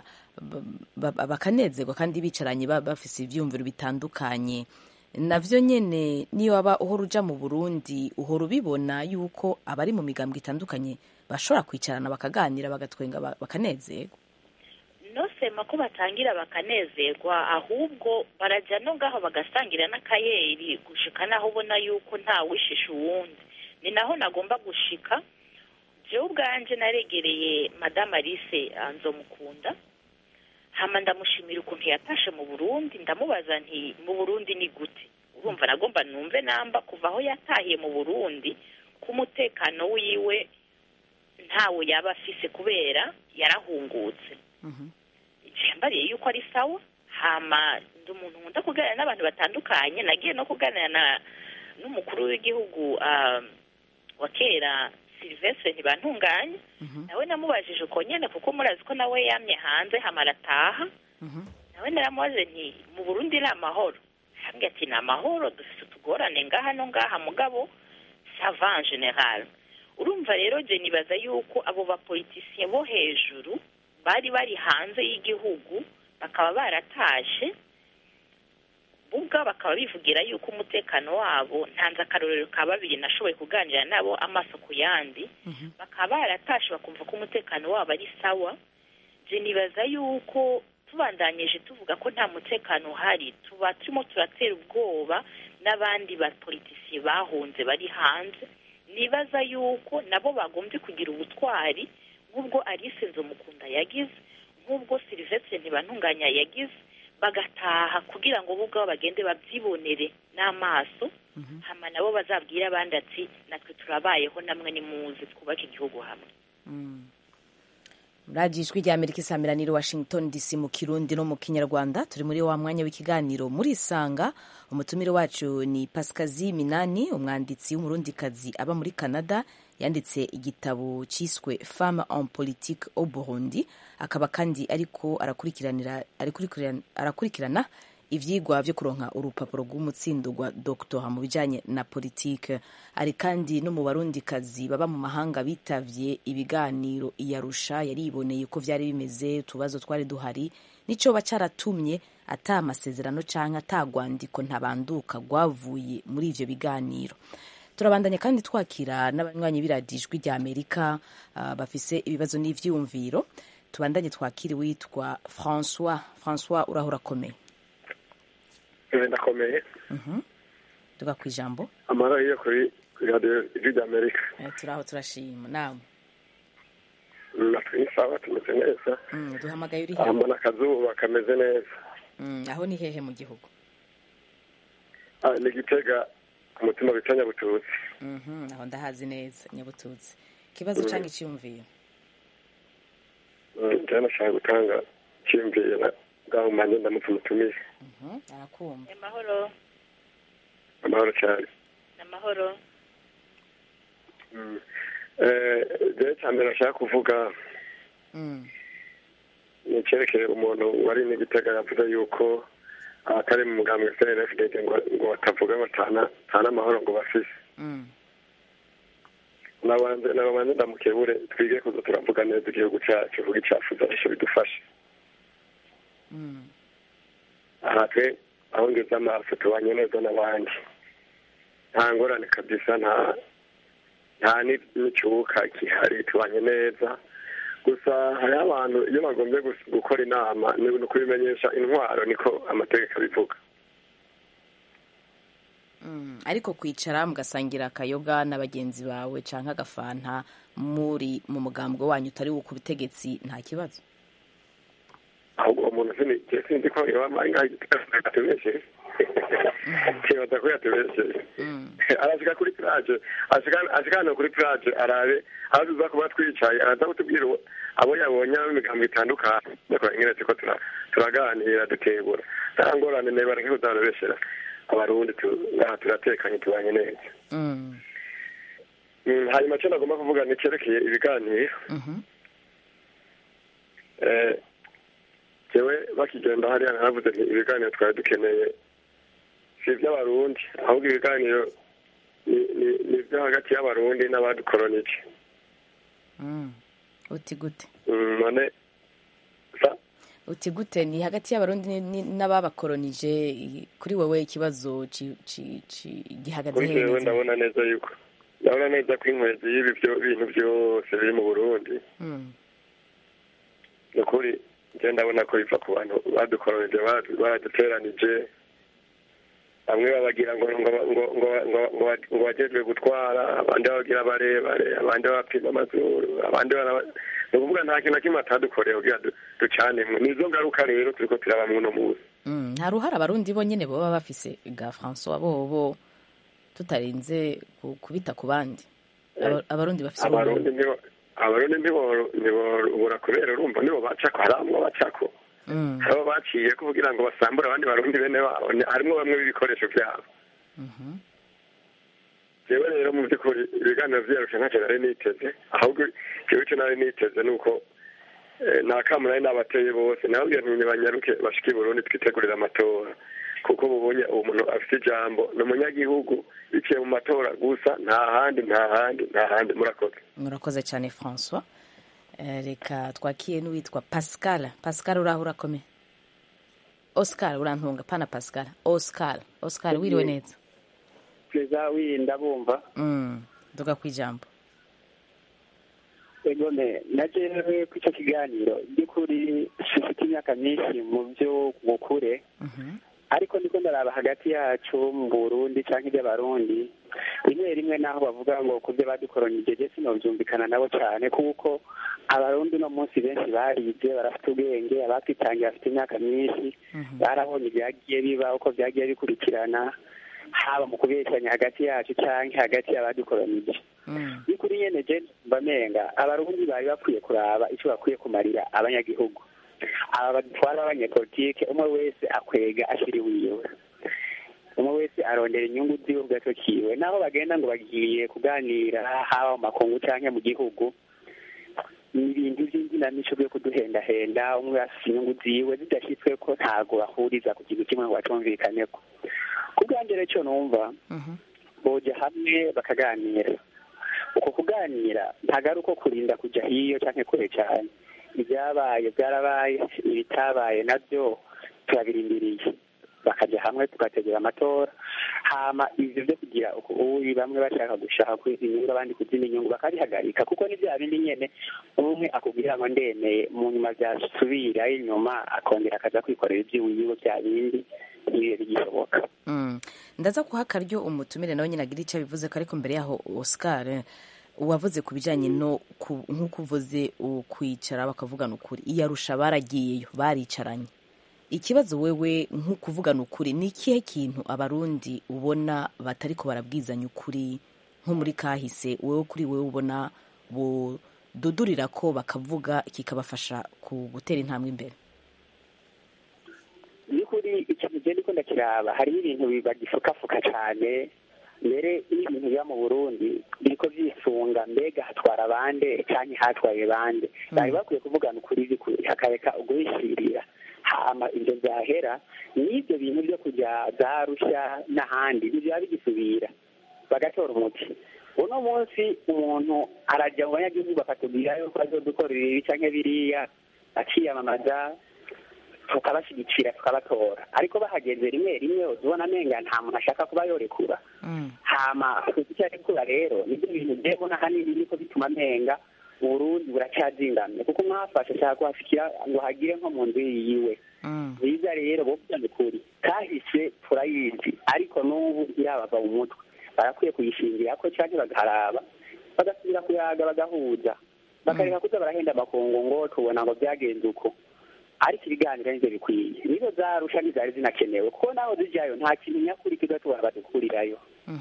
ba- ba- bakanezerwa kandi bicaranye ba- bafise ivyumviro bitandukanye navyo nyene niyo waba uhora uja mu burundi uhora ubibona yuko abari mu migambwe itandukanye bashobora kwicarana bakaganira bagatwenga ba- bakanezerwa nosema ko batangira bakanezerwa ahubwo barajya no ngaho bagasangira n'akayeri gushika naho ubona yuko nta wishisha uwundi ni naho nagomba gushika jewe ubwanje naregereye madame alice ah, nzomukunda hama ndamushimira ukuntu yatashe mu burundi ndamubaza nti mu burundi ni gute urumva nagomba numve namba kuva aho yatahiye mu burundi ko umutekano wiwe ntawe yaba afise kubera yarahungutse yambariye yuko ari sawa hama ndi umuntu nkunda kuganira n'abantu batandukanye nagiye no kuganira na n'umukuru w'igihugu ah, wa kera silvestre ntibantunganye nawe namubajije uko nyene kuko murazi ko nawe yamye hanze hama arataha nawe naramubaze nti mu burundi ni amahoro hambwe ati ni amahoro dufite utugorane ngaha no ngaha mugabo sava en general urumva rero je nibaza yuko abo bapolitisiye bo hejuru bari bari hanze y'igihugu bakaba baratashe ubwa bakaba bivugira yuko umutekano wabo ntanze akarorero ka babiri nashoboye kuganira nabo amaso ku yandi bakaba baratashe bakumva ko umutekano wabo ari sawa je nibaza yuko tubandanyije tuvuga ko nta mutekano uhari tuba turimo turatera ubwoba n'abandi bapolitisiye bahunze bari hanze nibaza yuko nabo bagombye kugira ubutwari nk'ubwo Alice Nzomukunda yagize nk'ubwo Sylvestre Ntibantunganya yagize bagataha kugira ngo bo ubwabo bagende babyibonere n'amaso hama nabo bazabwira abandi ati natwe turabayeho namwe nimuze twubake igihugu hamwe radiyo ijwi rya amerika isamiraniro washington dc mu kirundi no mu kinyarwanda turi muri wa mwanya w'ikiganiro muri isanga umutumire wacu ni pasikazi minani umwanditsi w'umurundikazi aba muri canada yanditse igitabo cyiswe femme en politique au burundi akaba kandi ariko arakurikiranira arakurikirana- arakurikirana ivyigwa vyo kuronka urupapuro rw'umutsindo rwa doctora mu bijanye na politike ari kandi no mu barundikazi baba mu mahanga bitavye ibiganiro iyarusha yariboneye ko vyari bimeze utubazo twari duhari nicoba caratumye ata amasezerano canke ata rwandiko ntabanduka rwavuye muri ivyo biganiro turabandanya kandi twakira n'abanywanyi b'iradijwi rya amerika ah, bafise ibibazo n'ivyiyumviro tubandanye twakira witwa françois françois urahora akomeye ndakomeye Mhm. tuga ku ijambo amara yo kuri kuri radiyo ijwi ry'amerika Eh, turaho turashima nawe natwe ni sawa tumeze neza Mm, duhamagaye uri aha hehe mbona akazuba kameze neza Mm, aho ni hehe mu gihugu Ah, ni gitega ku mutima bita nyabututsi Mhm, aho ndahazi neza nyabututsi ikibazo Mm. canke iciyumviro Mm, njyewe nashaka gutanga cyiyumviye na bwaho manje ndamutse umutumire Mhm, arakumva amahoro amahoro cyane amahoro Mm. Eh, jewe cya mbere nashaka kuvuga Mm, ni icyerekeye umuntu wari n'igitega yavuze yuko abatari mu mugambwe cnfdd ngo ngo batavuga ngo tana tana amahoro ngo bafise mm, nabanze nabanze ndamukebure twige kuza turavuga neza igihugu cyacu vuga icyafuza nicyo bidufasha mm, aha twe aho ngeze amaso tubanye neza n'abandi nta ngorane kabisa nta nta ni- n'ikibuga gihari tubanye neza gusa hariho abantu iyo bagombye gus- gukora inama ni ni ukubimenyesha intwaro niko amategeko abivuga mm. ariko kwicara mugasangira akayoga na bagenzi bawe canke agafanta muri mu mugambwe wanyu utari wo ku butegetsi nta kibazo ahubwo uwo muntu sini je sinzi ko yaba ngaho atubeshe kibaza ko yatubeshe arashika kuri plage ashika ashika hano kuri plage arabe aho tuza kuba twicaye araza kutubwira uwo- abo yabonye imigambo itandukanye bakora ingene turiko tura- turaganira dutebura nta ngorane ne bareke kuzarobeshera abarundi tu- ngaha turatekanye tubanye neza Mm, Mm, hanyuma cyo nagomba kuvuga ni cyerekeye ibiganiro mhm, Eh, jewe bakigenda hariya naravuze nti ibiganiro twari dukeneye si iby'abarundi ahubwo ibiganiro ni- ni- ni ibyo hagati y'abarundi n'abadukoronije mm. uti gute Mm, none sa uti gute ni hagati y'abarundi ni- ni- n'ababakoronije i- kuri wewe ikibazo ci- ci- ci- gihagaze kuri hehe jewe neza ndabona neza yuko ndabona neza ko inkwezi y'ibi byo- bintu byose biri mu burundi Mm, ni ukuri njye ndabona ko biva ku bantu badukoronije baradu- baraduteranije bamwe babagira ngo ngo ngo ngo ngo- ngo ngo bajejwe gutwara abandi babagira barebare abandi babapima amazuru abandi baraba- ni ukuvuga nta kintu na kimwe atadukoreye kugira du- ducanemo nizo ngaruka rero turiko turaba muno munsi mm. nta ruhara abarundi bonyene boba bafise ga françois bobo tutarinze ku- kubita ku bandi Aba- abarundi bafise abarundi uruhara. nibo abarundi nibo nibobura kubera urumva nibo bacako hari amwe bacako Mm, hari abo baciye ko kugira ngo basambure abandi barundi bene babo Ni- harimwo bamwe b'ibikoresho vyabo mhm, jewe rero mu by'ukuri ibiganiro vyarusha ntacyo nari niteze ahubwo jewe ico nari niteze ni uko eh, nta kamu nari nabateye bose nababwira nti nibanyaruke bashike i burundi twitegurire amatora kuko bubonye uwo muntu afite ijambo ni umunyagihugu biciye mu matora gusa nta handi nta handi nta handi murakoze murakoze cyane françois Eh, reka twakiye n'uwitwa pascal pascal uraho urakomeye oscar urantunga pana pascal oscar oscar wiriwe neza perezida wirinda bumva Mm, duga ku ijambo egome na jewe ku icyo kiganiro by'ukuri sifite imyaka myinshi mu byo bukure ariko niko ndaraba hagati yacu mu burundi cyangwa iby'abarundi rimwe rimwe naho bavuga ngo ku byo badukoronije je sinovyumvikana nabo cyane kuko abarundi uno munsi benshi barize barafite ubwenge abatwitangiye bafite imyaka myinshi barabonye ibyagiye biba uko byagiye bikurikirana haba mu kubeshyanya hagati yacu cyangwa hagati y'abadukoronije by'ukuri nyene je mba menga abarundi bari bakwiye kuraba icyo bakwiye kumarira abanyagihugu aba badutwara b'abanyepolitike umwe wese akwega ashira iwiwe umwe wese arondera inyungu ziwe ku gato kiwe naho bagenda ngo bagiye kuganira haba mu makungu cyangwa mu gihugu ni ibintu by'inginamico byo kuduhendahenda umwe afite inyungu ziwe zidashyitswe ko ntago bahuriza ku kintu kimwe ngo bacumvikaneko ku bwanjye rero icyo numva boja hamwe bakaganira uko kuganira ntabwo ari uko kurinda kujya hiyo cyangwa kure cyane ibyabaye byarabaye ibitabaye nabyo turabirindiriye bakajya hamwe tugategura amatora hama ivyo byo kugira ubu bamwe bashaka gushaka kwiza inyungu abandi kuzina inyungu bakabihagarika kuko ni bya bindi nyene umwe akubwira ngo ndemeye mu nyuma byasubira inyuma akongera akaza kwikorera ivy'iwiwe bya bindi ntibibe bigishoboka Mm. ndaza kuha akaryo umutumire nawe nyine agira icyo abivuze ko ariko mbere yaho oscar wavuze ku bijyanye no ku- nk'uko uvuze u- kwicara bakavugana ukuri iyarusha baragiyeyo baricaranye ikibazo wewe nk'ukuvugana ukuri ni ikihe kintu abarundi ubona batari ko barabwizanya ukuri nko muri kahise wowe kuri wowe ubona bududurira ko bakavuga kikabafasha ku gutera intambwe imbere by'ukuri ikintu genda ukunda kiraba hariho ibintu bagifukafuka cyane mbere n'ibintu biba mu burundi biriko byisunga mbega hatwara bande canke hatwaye bande bari bakwiye kuvugana ukuri by'ukuri hakareka uguhishirira hama ivyo vyahera n'ivyo bintu vyo kuja za rusha n'ahandi biba bigisubira bagatora umuti uno munsi umuntu araja mu banyagihugu bakatubwira yuko azodukorera ibi canke biriya akiyamamaza tukabashyigikira tukabatora ariko bahageze rimwe rimwe uzibona amenga nta muntu ashaka kuba yorekura hama icyo arekura rero nibyo bintu byebona hanini niko bituma amenga uburundi buracyazingamye kuko mwafashe ashaka kuhafikira ngo hagire nko mu nzu yiwe biza rero bovugana ukuri kahise turayizi ariko n'ubu irabava mu mutwe barakwiye kuyishingira ko cyangwa bagaharaba bagasubira kuyaga bagahuza bakareka kuza barahenda amakungu ngo tubona ngo byagenze uko ariko ibiganiro nivyo bikwiye nizo zarusha ntizari zinakenewe kuko naho zijyayo nta kintu nyakuri kiza tubona badukurirayo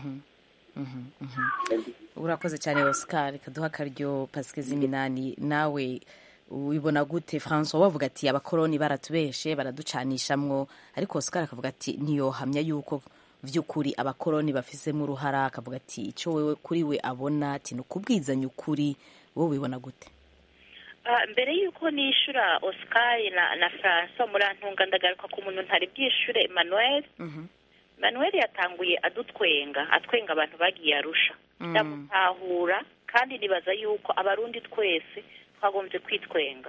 urakoze cyane oscar kaduha akaryo pasike z'iminani nawe ubibona gute francois wavuga ati abakoroni baratubeshe baraducanishamwo ariko oscar akavuga ati ntiyohamya yuko vy'ukuri abakoroni bafisemo uruhara akavuga ati icyo wewe kuri we abona ati ni ukubwizanya ukuri wowe ubibona gute Ah, mbere y'uko nishura oscar na na francois murantunga ndagaruka ku muntu ntari bwishure emmanuel emmanuel yatanguye adutwenga atwenga abantu bagiye arusha ndamutahura kandi nibaza yuko abarundi twese twagombye kwitwenga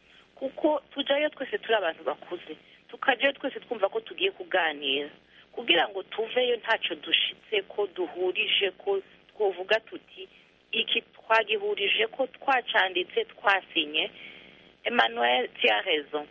kuko tujayo twese turi abantu bakuze tukajayo twese twumva ko tugiye kuganira kugira ngo tuveyo ntacyo dushitse ko duhurije ko twovuga tuti iki twagihurije ko twacanditse twasinye emmanuel tiyarezo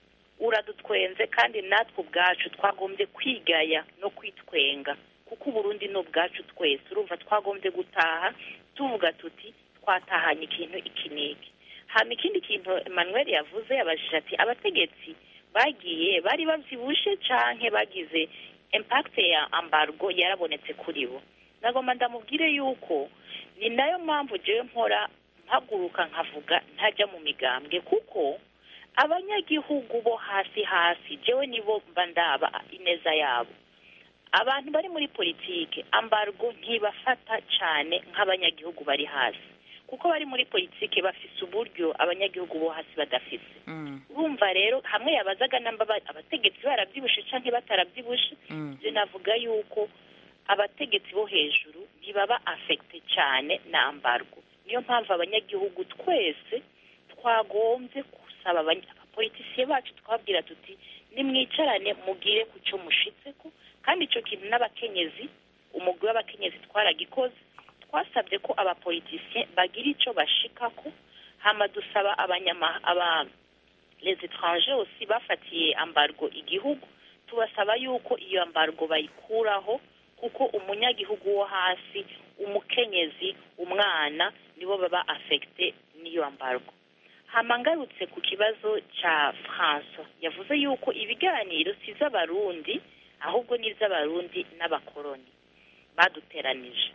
uradutwenze kandi natwe ubwacu twagombye kwigaya no kwitwenga kuko uburundi ni ubwacu twese urumva twagombye gutaha tuvuga tuti twatahanye ikintu iki n'iki hama ikindi kintu emmanuel yavuze yabajije ati abategetsi bagiye bari bavyibushe canke bagize impact ya ambargo yarabonetse kuri bo nagomba ndamubwire yuko ni nayo mpamvu jewe mpora mpaguruka nkavuga ntajya mu migambwe kuko abanyagihugu bo hasi hasi jewe nibo mba ndaba ineza yabo abantu bari muri politike ambargo ntibafata cyane nk'abanyagihugu bari hasi kuko bari muri politike bafise uburyo abanyagihugu bo hasi badafise urumva rero hamwe yabazaga namba ba- abategetsi barabyibushe canke batarabyibushe je navuga yuko abategetsi bo hejuru ntibaba afekite cyane na ambargo niyo mpamvu abanyagihugu twese twagombye gusaba abanya- abapolitisiye bacu twabwira tuti nimwicarane mugire ku cyo mushitseko kandi icyo kintu n'abakenyezi umugwi w'abakenyezi twaragikoze twasabye ko abapolitisiye bagira icyo bashikako hama dusaba abanyama aba les étrangers aussi bafatiye ambargo igihugu tubasaba yuko iyo ambargo bayikuraho kuko umunyagihugu wo hasi umukenyezi umwana nibo baba afekite n'iyo ambargo hama ngarutse ku kibazo cya francois yavuze yuko ibiganiro si iz'abarundi ahubwo ni iz'abarundi n'abakoroni baduteranije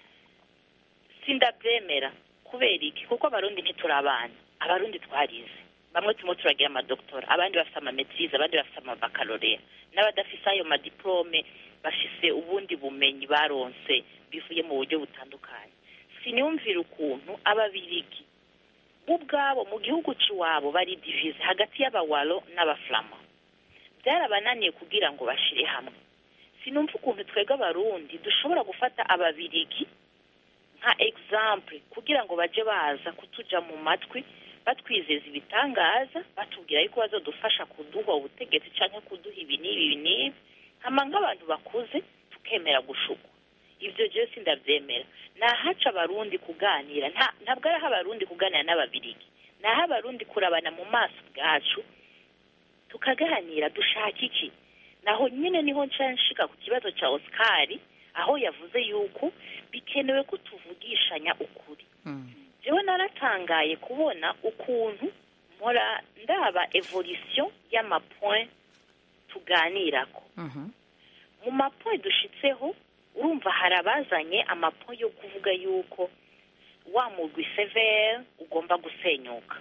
sindabyemera kubera iki kuko abarundi ntituri abana abarundi twarize bamwe turimo turagira amadokitora abandi bafite amametirize abandi bafite amabakalorera n'abadafise ayo madiplome bafise ubundi bumenyi baronse bivuye mu buryo butandukanye siniyumvira ukuntu ababirigi bo ubwabo mu gihugu cy'iwabo bari divize hagati y'abawaro n'abafurama byarabananiye kugira ngo bashire hamwe sinumva ukuntu twebwe abarundi dushobora gufata ababirigi nka example kugira ngo baje baza kutuja mu matwi batwizeza ibitangaza batubwira yuko bazodufasha kuduha ubutegetsi canke kuduha ibi n'ibi ibi n'ibi hama nk'abantu bakuze tukemera gushukwa ibyo jewe sindavyemera nahaca abarundi kuganira nta- ntabwo ari aho abarundi kuganira n'ababirigi ni aho abarundi kurabana mu maso bwacu tukaganira dushaka iki naho nyine niho nca nshika ku kibazo cya osikari aho yavuze yuko bikenewe ko tuvugishanya ukuri jewe naratangaye kubona ukuntu mpora ndaba evolution y'amapoint tuganirako mu mapoint dushitseho urumva hari abazanye amapoint yo kuvuga yuko wa mugwi severe ugomba gusenyuka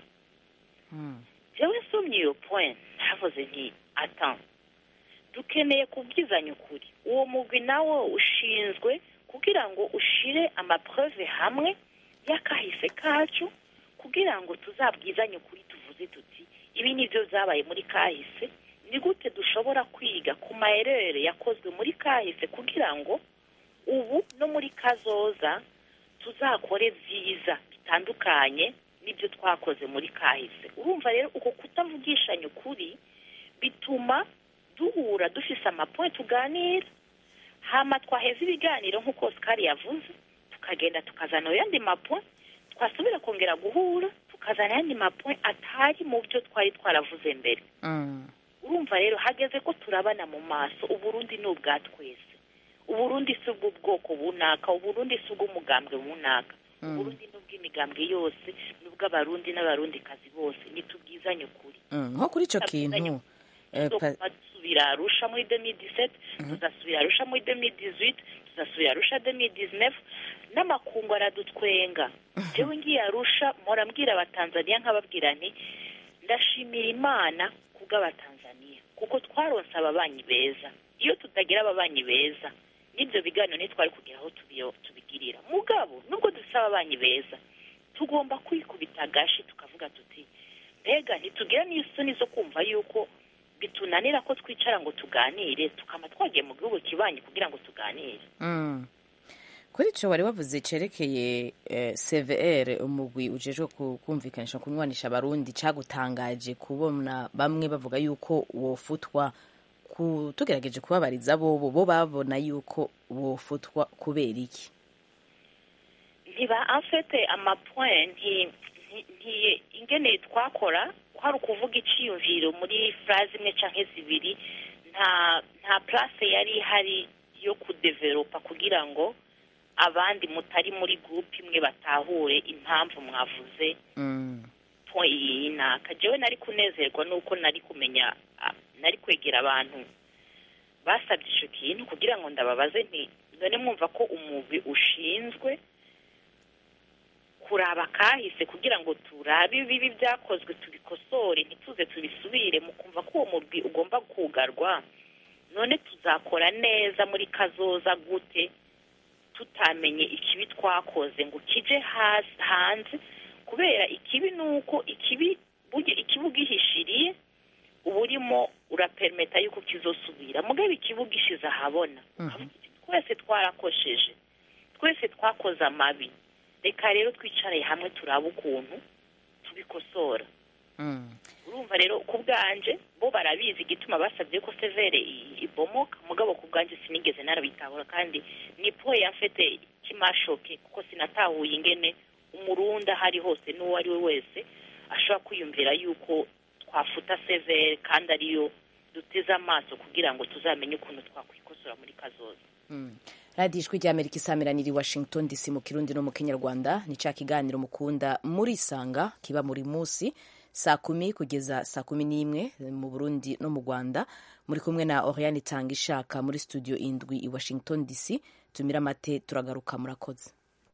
jewe nsomye iyo point ntavuze nti atan dukeneye kubwizanya ukuri uwo mugwi nawo ushinzwe kugira ngo ushire amapreve hamwe y'akahise kacu kugira ngo tuzabwizanye ukuri tuvuze tuti ibi ni byo byabaye muri kahise ni gute dushobora kwiga ku mayerere yakozwe muri kahise kugira ngo ubu no muri kazoza tuzakore byiza bitandukanye n'ibyo twakoze muri kahise urumva rero uko kutavugishanya ukuri bituma duhura dufise amapoint tuganira hama twaheza ibiganiro nk'uko Oscar yavuze tukagenda tukazana ayandi mapoint twasubira kongera guhura tukazana ayandi mapoint atari mu byo twari twaravuze mbere urumva rero hageze ko turabana mu maso uburundi ni ubwa twese uburundi si ubw'ubwoko bunaka uburundi si ubw'umugambwe bunaka uburundi ni ubw'imigambwe yose ni ubw'abarundi n'abarundikazi bose nitubwizanye ukuri nko kuri icyo kintu eh, pa- tuzasubira arusha muri 2017 tuzasubira arusha muri 2018 tuzasubira arusha 2019 n'amakungu aradutwenga jewe ngiye arusha mpora mbwira abatanzaniya nkababwira nti ndashimira imana kubw'abatanzaniya kuko twaronse ababanyi beza iyo tutagira ababanyi beza n'ibyo biganiro ntitwari kugira aho tubiyo- tubigirira mugabo nubwo dufite ababanyi beza tugomba kwikubita agashi tukavuga tuti mbega ntitugira n'isoni zo kumva yuko bitunanira ko twicara ngo tuganire tukaba twagiye mu gihugu kibanyi kugira ngo tuganire Mm. kuri icyo wari wavuze cyerekeye eh, cvr umugwi ujejwe ku- kumvikanisha kunywanisha abarundi cyagutangaje kubona bamwe bavuga yuko wofutwa ku- tugerageje kubabariza bobo bo babona yuko wofutwa kubera iki ntiba afite amapoint nti nti- nti- ingene twakora kwari ukuvuga iciyumviro muri phrase imwe canke zibiri nta nta place yari ihari yo kudevelopa kugira ngo abandi mutari muri groupe imwe batahure impamvu mwavuze point iyi naka jewe nari kunezerwa nuko nari kumenya ah, nari kwegera abantu basabye ico kintu kugira ngo ndababaze nti none mwumva ko umugwi ushinzwe kuraba kahise kugira ngo turabe ibibi byakozwe tubikosore ntituze tubisubire mu kumva ko uwo mugwi ugomba kugarwa none tuzakora neza muri kazoza gute tutamenye ikibi twakoze ngo kije hasi hanze kubera ikibi ni uko ikibi burya ikibi ugihishiriye uba urimo urapermeta yuko kizosubira mugabo ikibi ugishize ahabona twese twarakosheje twese twakoze amabi reka rero twicare hamwe turabe ukuntu tubikosora urumva rero ku bwanje bo barabizi igituma basabye ko severe i- ibomoka mugabo ku bwanje sinigeze narabitahura kandi ni po yafete kimashoke kuko sinatahuye ingene umurundi aho ari hose n'uwo ari we wese ashobora kwiyumvira yuko twafuta severe kandi ariyo duteze amaso kugira ngo tuzamenye ukuntu twakwikosora muri kazoza radiyo ijwi ry'amerika isamiraniye i washington dc mu kirundi no mu kinyarwanda ni cya kiganiro mukunda murisanga kiba muri munsi saa kumi kugeza saa kumi n'imwe mu burundi no mu rwanda muri kumwe na oriane itanga ishaka muri studio indwi i washington dc tumira amate turagaruka murakoze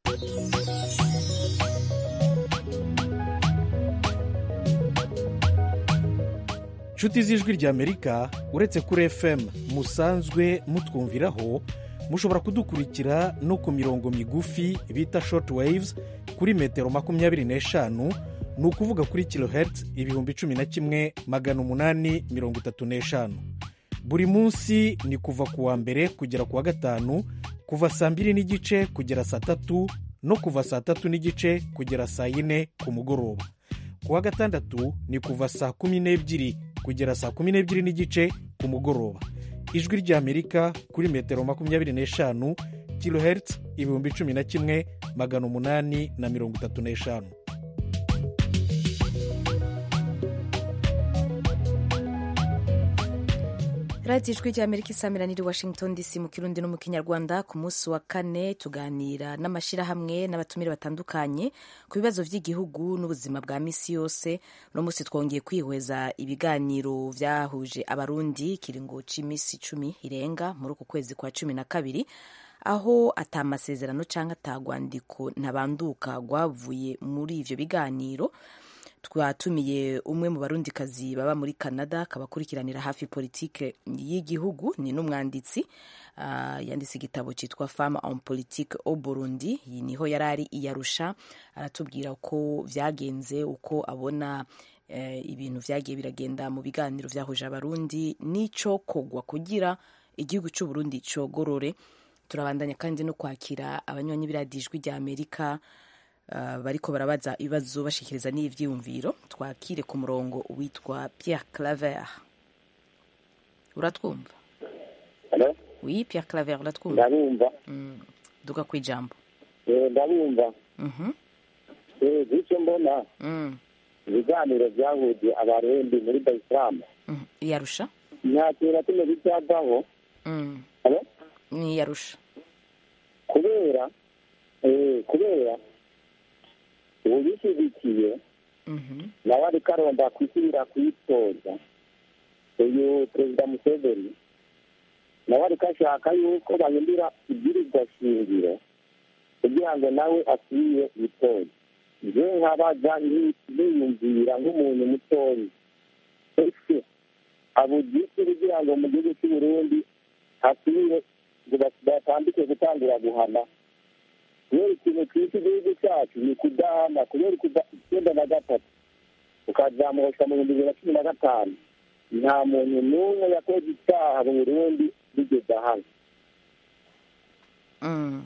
nshuti z'ijwi ry'amerika uretse kuri fm musanzwe mutwumviraho mushobora kudukurikira no ku mirongo migufi bita short waves kuri metero makumyabiri n'eshanu ni ukuvuga kuri kilohertz ibihumbi cumi na kimwe magana umunani mirongo itatu n'eshanu buri munsi ni kuva ku wa mbere kugera ku wa gatanu kuva saa mbiri n'igice kugera saa tatu no kuva saa tatu n'igice kugera saa yine ku mugoroba ku wa gatandatu ni kuva saa kumi n'ebyiri kugera saa kumi n'ebyiri n'igice ku mugoroba ijwi ry'amerika kuri metero makumyabiri n'eshanu kilohertz ibihumbi cumi na kimwe magana umunani na mirongo itatu n'eshanu radiyo ijwi ry'amerika isamira niri washington dc mu kirundi no mu kinyarwanda ku munsi wa kane tuganira n'amashyirahamwe n'abatumire batandukanye ku bibazo by'igihugu n'ubuzima bwa misi yose uno munsi twongeye kwihweza ibiganiro byahuje abarundi ikiringo cy'iminsi icumi irenga muri uku kwezi kwa cumi na kabiri aho atamasezerano cyangwa atagwandiko ntabanduka rwavuye muri ivyo biganiro twatumiye umwe mu barundikazi baba muri canada akaba akurikiranira hafi politike y'igihugu ni n'umwanditsi uh, yanditse igitabo cyitwa femme en politique au burundi iyi niho yari ari iyarusha aratubwira uko vyagenze uko abona uh, ibintu vyagiye biragenda mu biganiro vyahuje abarundi n'ico kogwa kugira igihugu c'uburundi cogorore turabandanya kandi no kwakira abanywanyi b'iradijwi rya amerika Uh, bariko barabaza ibibazo bashikiriza n'ivyiyumviro twakire ku murongo witwa Pierre Claver uratwumva Hello? oui Pierre Claver uratwumva ndabumva mm. duga kwijambo Eh, ndabumva mhm Eh, icyo mbona mm. ibiganiro byahuje abarundi muri dar es salaam mm. iyarusha nta kintu na kimwe bicyavaho mm. Hello? ni iyarusha kubera eh, kubera uwishyigikiye mhm nawe ariko aronda kwisubira kwitoza uyu perezida museveni nawe ariko ashaka yuko bahindura ibwirizwa shingiro kugira ngo nawe asubire yitoze je nkabaza niyumvira nk'umuntu mutoyi ese abugisi kugira ngo mu gihugu cy'uburundi hasubire ngo batambike gutangura guhana kubera ikintu twita igihugu cyacu ni kudahana kubera icyenda na gatatu ukazamuka mu bihumbi bibiri na cumi na gatanu nta muntu n'umwe yakoze icyaha mu burundi bigeze ahana mm.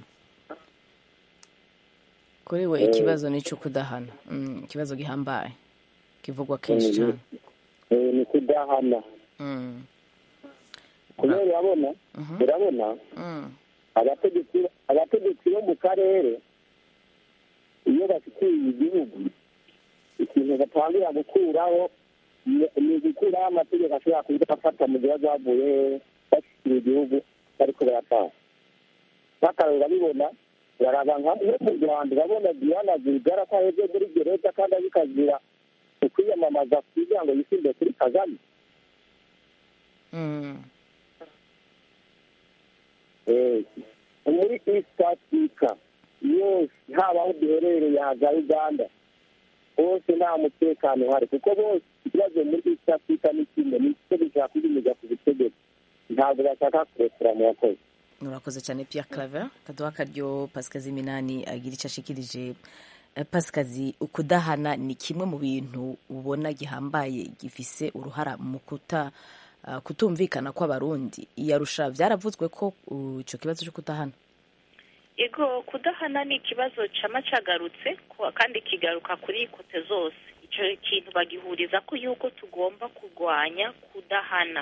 kuri we ikibazo ni ico kudahana mm. ikibazo gihambaye kivugwa kenshi cyane Eh, ni kudahana mm. kubera urabona Mhm. urabona mm. abategetsi abategetsi bo mu karere iyo bashikiriye igihugu ikintu batangira gukuraho ni- ni gukuraho amategeko ashobora kuza afata mu gihe bavuye bashyikira igihugu bariko barataha nk'akarero babibona baraba nka no mu rwanda urabona diana zigara ko aheze muri gereza kandi abikazira ukwiyamamaza kugira ngo yisinde kuri kagame Mm. Eh, muri east africa yose haba aho duherereye haza uganda hose nta mutekano uhari kuko bose ikibazo muri east africa ni kimwe ni icyo bishaka kwiyemeza ku butegetsi ntabwo bashaka kurekura mu bakozi urakoze cyane Pierre Claver kaduha akaryo pasikazi minani agira icyo ashikirije Eh, pasikazi ukudahana ni kimwe mu bintu ubona gihambaye gifise uruhara mu kuta ah, kutumvikana kw'abarundi iyarusha byaravuzwe ko uh, ico kibazo cyo kudahana ego kudahana ni ikibazo cama cagarutse ku- kandi kigaruka kuri kote zose ico kintu bagihuriza ko yuko tugomba kurwanya kudahana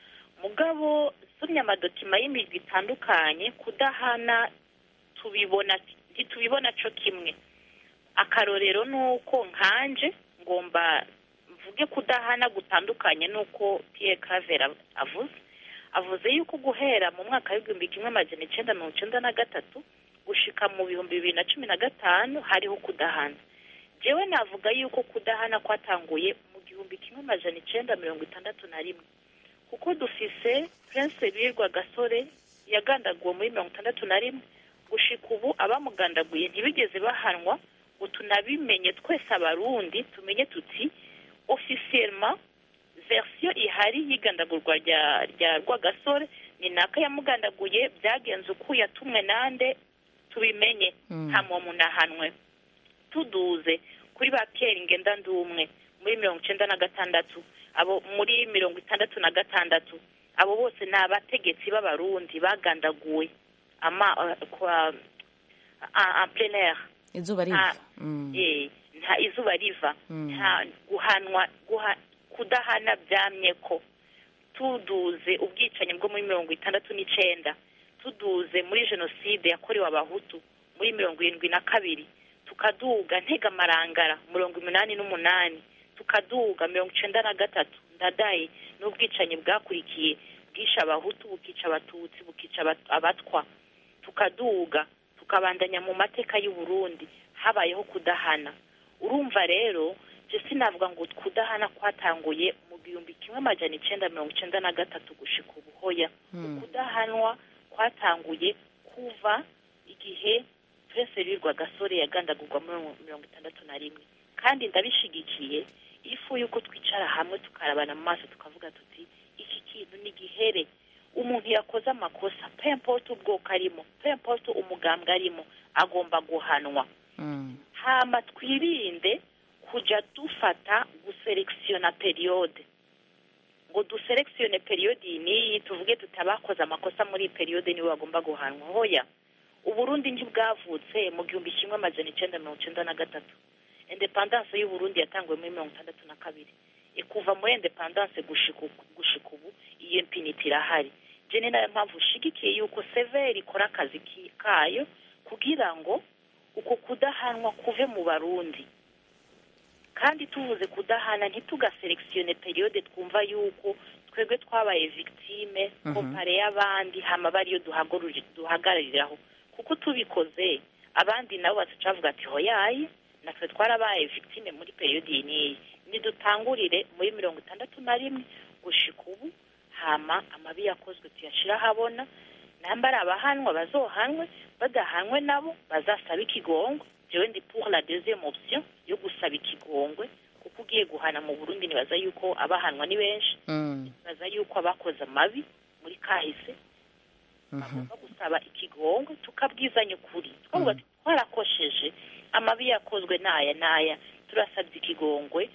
mugabo somye amadokima y'imigwi itandukanye kudahana tubibona ntitubibona co kimwe akarorero ni uko nkanje ngomba mvuge kudahana gutandukanye n'uko Pierre Claver avuze avuze yuko guhera mu mwaka w'igihumbi kimwe amajana icenda mirongo icenda na gatatu gushika mu bihumbi bibiri na cumi na gatanu hariho kudahana jewe navuga yuko kudahana kwatanguye mu gihumbi kimwe amajana icenda mirongo itandatu na rimwe kuko dufise prince birwa gasore yagandaguwe muri mirongo itandatu na rimwe gushika ubu abamugandaguye ntibigeze bahanwa ngo tunabimenye twese abarundi tumenye tuti officiellement version ihari y'igandagurwa rya rya rwagasore ni naka yamugandaguye byagenze uko yatumwe nande tubimenye Mm. nta muntu ahanwe tuduze kuri ba Pierre ngenda ndumwe muri mirongo icenda na gatandatu abo muri mirongo itandatu na gatandatu abo bose ni abategetsi b'abarundi bagandaguwe ama uh, kwa en en plein air izuba riva nta Mm. eh, nta izuba riva Mm. nta guhanwa guha, kudahana byamye ko tuduze ubwicanyi bwo muri mirongo itandatu n'icenda tuduze muri jenoside yakorewe abahutu muri mirongo irindwi na kabiri tukaduga ntegamarangara mirongo umunani n'umunani tukaduga mirongo icenda na gatatu ndadaye n'ubwicanyi bwakurikiye bwisha abahutu bukica abatutsi bukica abat- abatwa tukaduga tukabandanya mu mateka y'u Burundi habayeho kudahana urumva rero je sinavuga ngo kudahana kwatanguye mu gihumbi kimwe amajana icenda mirongo icenda na gatatu gushika ubu hoya kudahanwa kwatanguye kuva igihe prince Louis gasore yagandagurwa muri mirongo itandatu na rimwe kandi ndabishigikiye ifu yuko twicara hamwe tukarabana mu maso tukavuga tuti iki kintu ni gihere umuntu yakoze amakosa pempote ubwoko arimo pempote umugambwe arimo agomba guhanwa hama twirinde kuja dufata guselekisiona periyode ngo duselekisione periyode iyi n'iyi tuvuge tuti abakoze amakosa muri iyi periyode nibo bagomba guhanwa hoya uburundi ntibwavutse mu gihumbi kimwe amajana icenda mirongo icenda na gatatu independance y'uburundi yatanguwe muri mirongo itandatu na kabiri ikuva muri independance gushika uku- gushika ubu iyo impiniti irahari je ni nayo mpamvu ushigikiye yuko severi ikora akazi ki- kayo kugira ngo uko kudahanwa kuve mu barundi kandi tuvuze kudahana ntitugaselekisione periyode twumva yuko twebwe twabaye victime Mhm. kompare y'abandi hama bariyo duhagururi- duhagarariraho kuko tubikoze abandi nabo batuca bavuga ati hoyaye natwe twarabaye victime muri periyode iyi n'iyi nidutangurire muri mirongo itandatu na rimwe gushika ubu hama amabi yakozwe tuyashira ahabona namba ari abahanwa bazohanwe badahanwe nabo bazasaba ikigongwe jewe ndi pour la deuxième option yo gusaba ikigongwe kuko ugiye guhana mu burundi nibaza yuko abahanwa ni benshi nibaza yuko abakoze amabi muri kahise bagomba gusaba ikigongwe tukabwizanya ukuri twavuga ati twarakosheje amabi yakozwe n'aya n'aya turasabye ikigongwe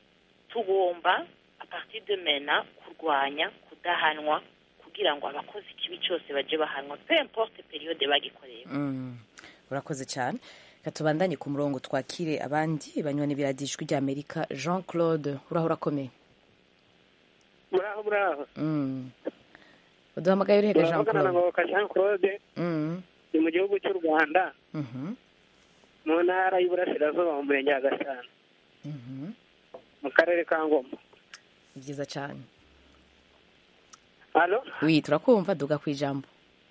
tugomba a partir de mena kurwanya kudahanwa kugira ngo abakoze ikibi cyose baje bahanwa pe importe periode bagikoreye Mm. urakoze cyane reka tubandanye ku murongo twakire abandi banywanyi biradijwi rya amerika jean claude uraho urakomeye muraho muraho Mm. uduhamagaye urihega jean turavugana na claude ngoboka jean claude Mm. ni mu gihugu cy'u rwanda Mhm. mu ntara y'iburasirazuba mu murenge wa gasana Mhm. mu karere ka ngoma ni byiza cyane halo wi turakumva duga ku ijambo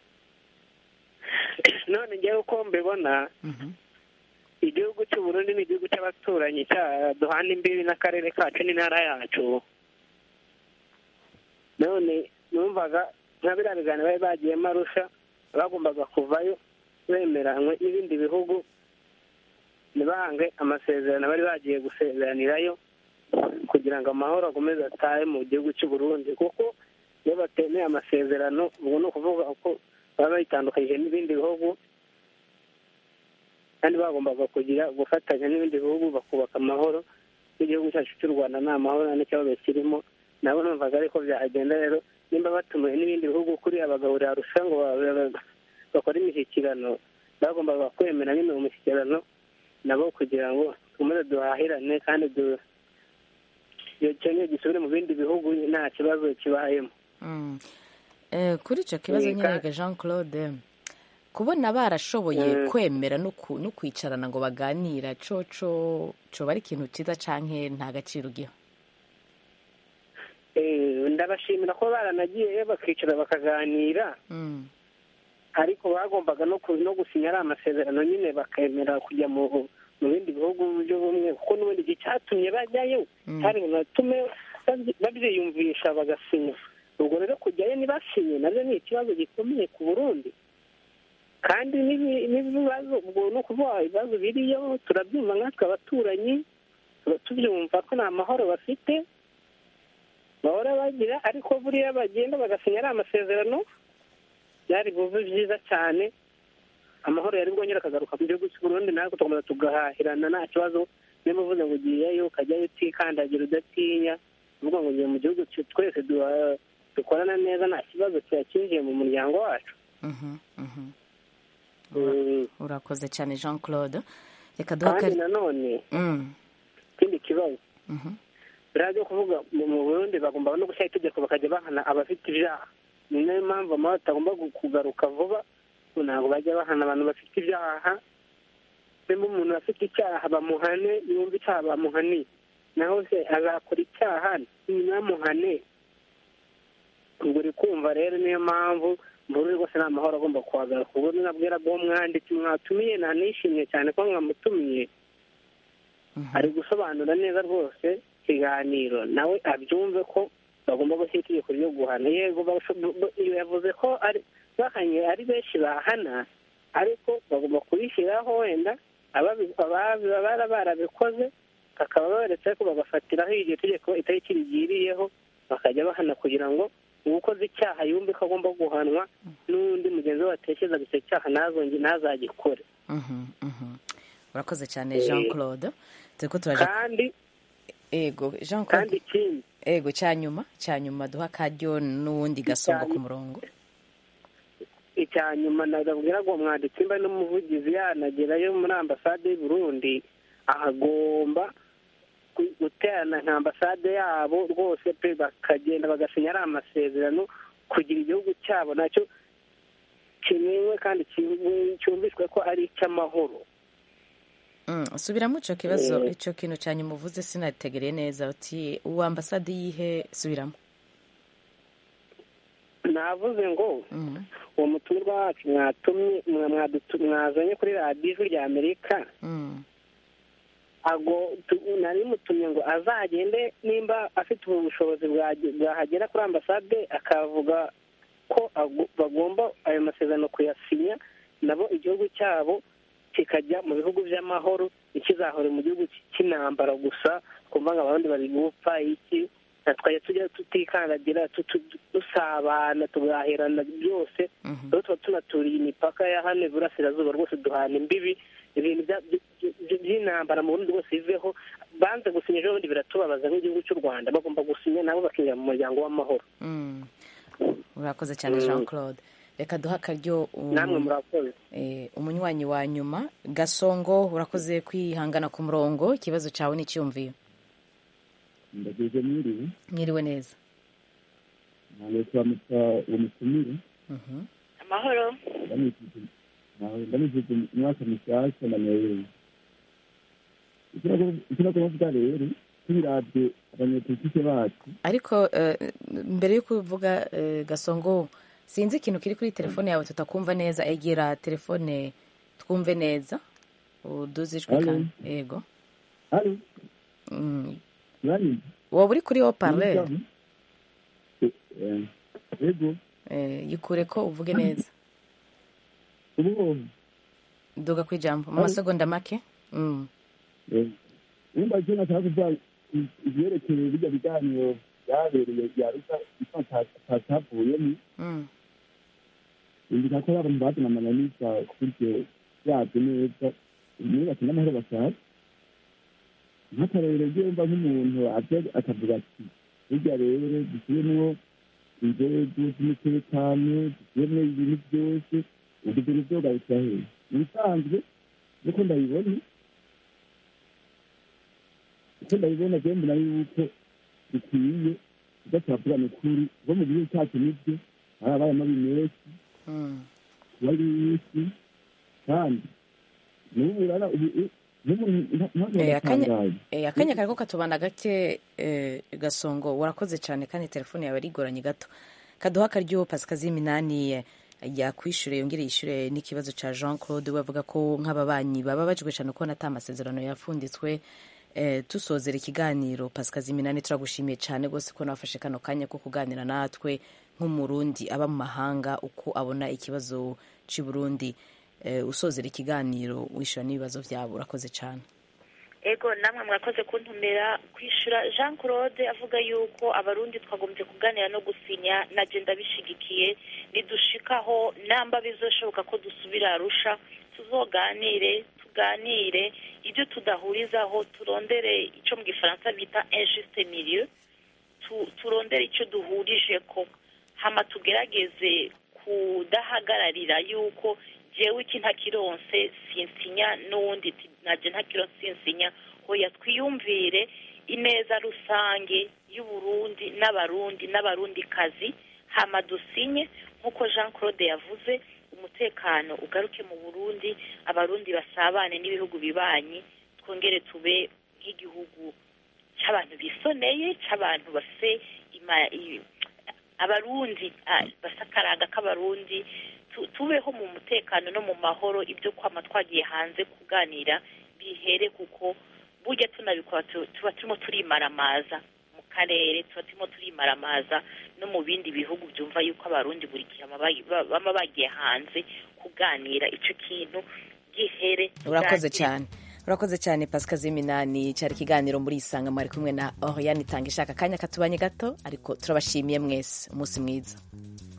none ngewe uko mbibona igihugu cy'u Burundi ni igihugu cy'abaturanyi cya duhana imbibi n'akarere kacu n'intara yacu none numvaga nka biriya biganiro bari bagiyemo arusha bagombaga kuvayo bemeranywe n'ibindi bihugu ntibahange amasezerano bari bagiye gusezeranirayo kugira ngo amahoro akomeze atahe mu gihugu cy'u Burundi kuko iyo batemeye amasezerano ubu ni ukuvuga ko baba bayitandukanyije n'ibindi bihugu kandi bagombaga kugira gufatanya n'ibindi bihugu bakubaka amahoro n'igihugu cyacu cy'u rwanda nta mahoro nta n'ikibazo kirimo nabo numvaga ariko byagenda rero nimba batumiwe n'ibindi bihugu kuri abagahurira arusha ngo ba- ba- bakore imishyikirano bagombaga kwemera nyine mu mishyikirano nabo kugira ngo dukomeze duhahirane kandi du iyo cyongeye gisubire mu bindi bihugu nta kibazo kibayemo Mm. Eh, kuri icyo kibazo Yego. nyine rega jean claude kubona barashoboye Mm. kwemera no ku- no kwicarana ngo baganira coco coba ari ikintu cyiza canke nta gaciro ugiha Eh, ndabashimira ko baranagiye bakicara bakaganira Mm. ariko bagombaga no ku- no gusinya ari amasezerano nyine bakemera kujya mu mu bindi bihugu by'ubumwe kuko n'ubundi igihe cyatumye bajyayo Mm. cyari binatume babyi- babyiyumvisha bagasinya ubwo rero kujyayo ntibasinye nabyo ni ikibazo gikomeye ku burundi kandi n'ibi- n'ibibazo ubwo ni ukuvuga ibibazo biriyo turabyumva nkatwe abaturanyi tuba tubyumva ko nta mahoro bafite bahora bagira ariko buriya bagenda bagasinya ari amasezerano byari buve byiza cyane amahoro yari bwongera akagaruka mu gihugu cy'u Burundi natwe tugakomeza tugahahirana nta kibazo niba uvuze ngo ugiyeyo ukajyayo utikandagira udatinya uvuga ngo ugiye mu gihugu cye- twese duha- dukorana neza nta kibazo kiba kinjiye mu muryango wacu Mhm, mhm. Mm. urakoze cyane jean claude reka duha kandi akari- nanone Mm, ikindi kibazo mhm. biriya byo kuvuga mu mu burundi bagomba no gushyira itegeko bakajya bahana abafite ibyaha ni nayo mpamvu amahoro atagomba gu- kugaruka vuba ngo ntabwo bajya bahana abantu bafite ibyaha nimba umuntu afite icyaha bamuhane yumva icyaha bamuhaniye naho se azakora icyaha ntibamuhane ubwo uri kumva rero niyo mpamvu mbura rwose nta mahoro agomba kuhagaruka ubwo nabwira uwo mwanditsi mwatumiye nanishimye cyane ko mwamutumiye ari gusobanura neza rwose ikiganiro nawe abyumve ko bagomba gushyira itegeko ryo guhana yego yavuze ko ari bahanye ari benshi bahana ariko bagomba kubishyiraho wenda ababa barabikoze bakaba baretse ko bagafatiraho iryo tegeko itariki rigiriyeho bakajya bahana kugira ngo uwukoze icyaha yumve ko agomba guhanwa n'undi mugenzi we watekerezaga icyo cyaha ntazagikore urakoze cyane jean claude turi ko turaje kandi ego jean kandi claude ikindi ego cya nyuma cya nyuma duha akaryo n'uwundi gasongo ku murongo icya nyuma nabwira ngo mwanditsi mba n'umuvugizi yanagerayo muri ambasade y'u Burundi ahagomba gu- guterana nka ambasade yabo rwose pe bakagenda bagasinya ari amasezerano kugira igihugu cyabo nacyo kimenywe kandi cyumve- cyumvishwe ko ari icy'amahoro Mm, subiramo icyo kibazo Eh. icyo kintu cya nyuma uvuze sinategereye neza uti uwa ambasade yihe subiramo navuze ngo uwo mutumirwa wacu mwatumye mwa- mwadutu- mwazanye kuri radiyo ijwi rya amerika Mm. ago tu- nari mutumye ngo azagende nimba afite ubu bushobozi bwage- bwahagera kuri ambasade akavuga ko ago- bagomba ayo masezerano kuyasinya nabo igihugu cyabo kikajya mu bihugu by'amahoro ntikizahore mu gihugu cy- cy'intambara gusa kumva ngo abandi bari gupfa iki na twajya tujya tutikandagira tu- tu- dusabana tugahirana byose rero tuba tunaturiye imipaka ya hano iburasirazuba rwose duhana imbibi ibintu bya- by- by- by'intambara mu burundi bwose biveho banze gusinya ejo bundi biratubabaza nk'igihugu cy'u rwanda bagomba gusinya nabo bakinjira mu muryango w'amahoro Mm. urakoze cyane Mm. jean claude reka duhe akaryo um, namwe murakoze eh, umunywanyi wa nyuma gasongo urakoze kwihangana ku murongo ikibazo cyawe n'icyumviyo ndageze mwiriwe mwiriwe neza ntabwo turamutsa uwo mutumire Mhm. amahoro ndamwifuje umwaka mushyashya na merewe icyo nagomba kuvuga rero tubirabye abanyepolitike bacu ariko eh, mbere yo kuvuga eh, gasongo sinzi ikintu kiri kuri telefone yawe tutakumva neza egera telefone twumve neza uduze ijwi Halo? kandi yego hano Mm. uranyumva waba uri kuri haut-parleur Eh, yego Eh, yikure ko uvuge neza ubu duga ku ijambo mu Halo? masegonda make Mm. wumva icyo nashaka kuvuga i- ibyerekeye bijya biganiro byabereye bya rusa atacavuyemo Mm. indika ko abantu bazana amananiza kuryo yabyo neza niyo bakina amahoro bashaka nk'akarorero ryumva nk'umuntu aje akavuga ati burya rero dushyiremwo inzego z'umutekano dushyiremwo ibintu byose ubwo ibintu byogarukira hehe mu bisanzwe nuko ndabibona uko ndabibona rero mbona yuko bikwiye tudatavugana ukuri kuko mu gihugu cyacu nibyo hari abaye amabi menshi Mm. wari w'isi kandi n'ubu rero ubu n'umuntu ntabwo Eh, akanya yatangaye eh, akanya kariko katubana gake eh, gasongo urakoze cyane kandi telefone yawe arigoranye gato kaduha akaryo pasikazi minani eh, yakwishyure yongere yishyure n'ikibazo cya jean claude we avuga ko nk'ababanyi bababajwe cyane kubona ata amasezerano yafunditswe eh, tusozera ikiganiro pasikazi minani turagushimiye cyane rwose ko nafashe kano kanya ko kuganira natwe nk'umurundi aba mu mahanga uko abona ikibazo cy'i burundi eh, usozera ikiganiro wishyura n'ibibazo byabo urakoze cyane ego namwe mwakoze kuntumira kwishyura jean claude avuga yuko abarundi twagombye kuganira no gusinya na genda bishigikiye nidushikaho namba bizoshoboka ko dusubira arusha tuzoganire tuganire ibyo tudahurizaho turondere icyo mu gifaransa bita injuste milieu tu- turondere icyo duhurije ko hama tugerageze kudahagararira yuko jewe iki ntakironse sinsinya n'uwundi ati naje ntakironse sinsinya hoya twiyumvire ineza rusange y'uburundi n'abarundi n'abarundikazi hama dusinye nk'uko jean claude yavuze umutekano ugaruke mu burundi abarundi basabane n'ibihugu bibanyi twongere tube nk'igihugu cy'abantu bisoneye cy'abantu bafite ima- i- abarundi ah, basa akaranga k'abarundi tu- tubeho mu mutekano no mu mahoro ibyo kwama twagiye hanze kuganira bihere kuko burya tunabikora tu- tuba turimo turimaramaza mu karere tuba turimo turimaramaza no mu bindi bihugu byumva yuko abarundi buri gihe bama bagi- ba- bama bagiye hanze kuganira icyo kintu gihere urakoze tuganire. cyane urakoze cyane pasika z'iminani cyari ikiganiro muri isanga mwari kumwe na oriane itanga ishaka akanya katubanye gato ariko turabashimiye mwese umunsi mwiza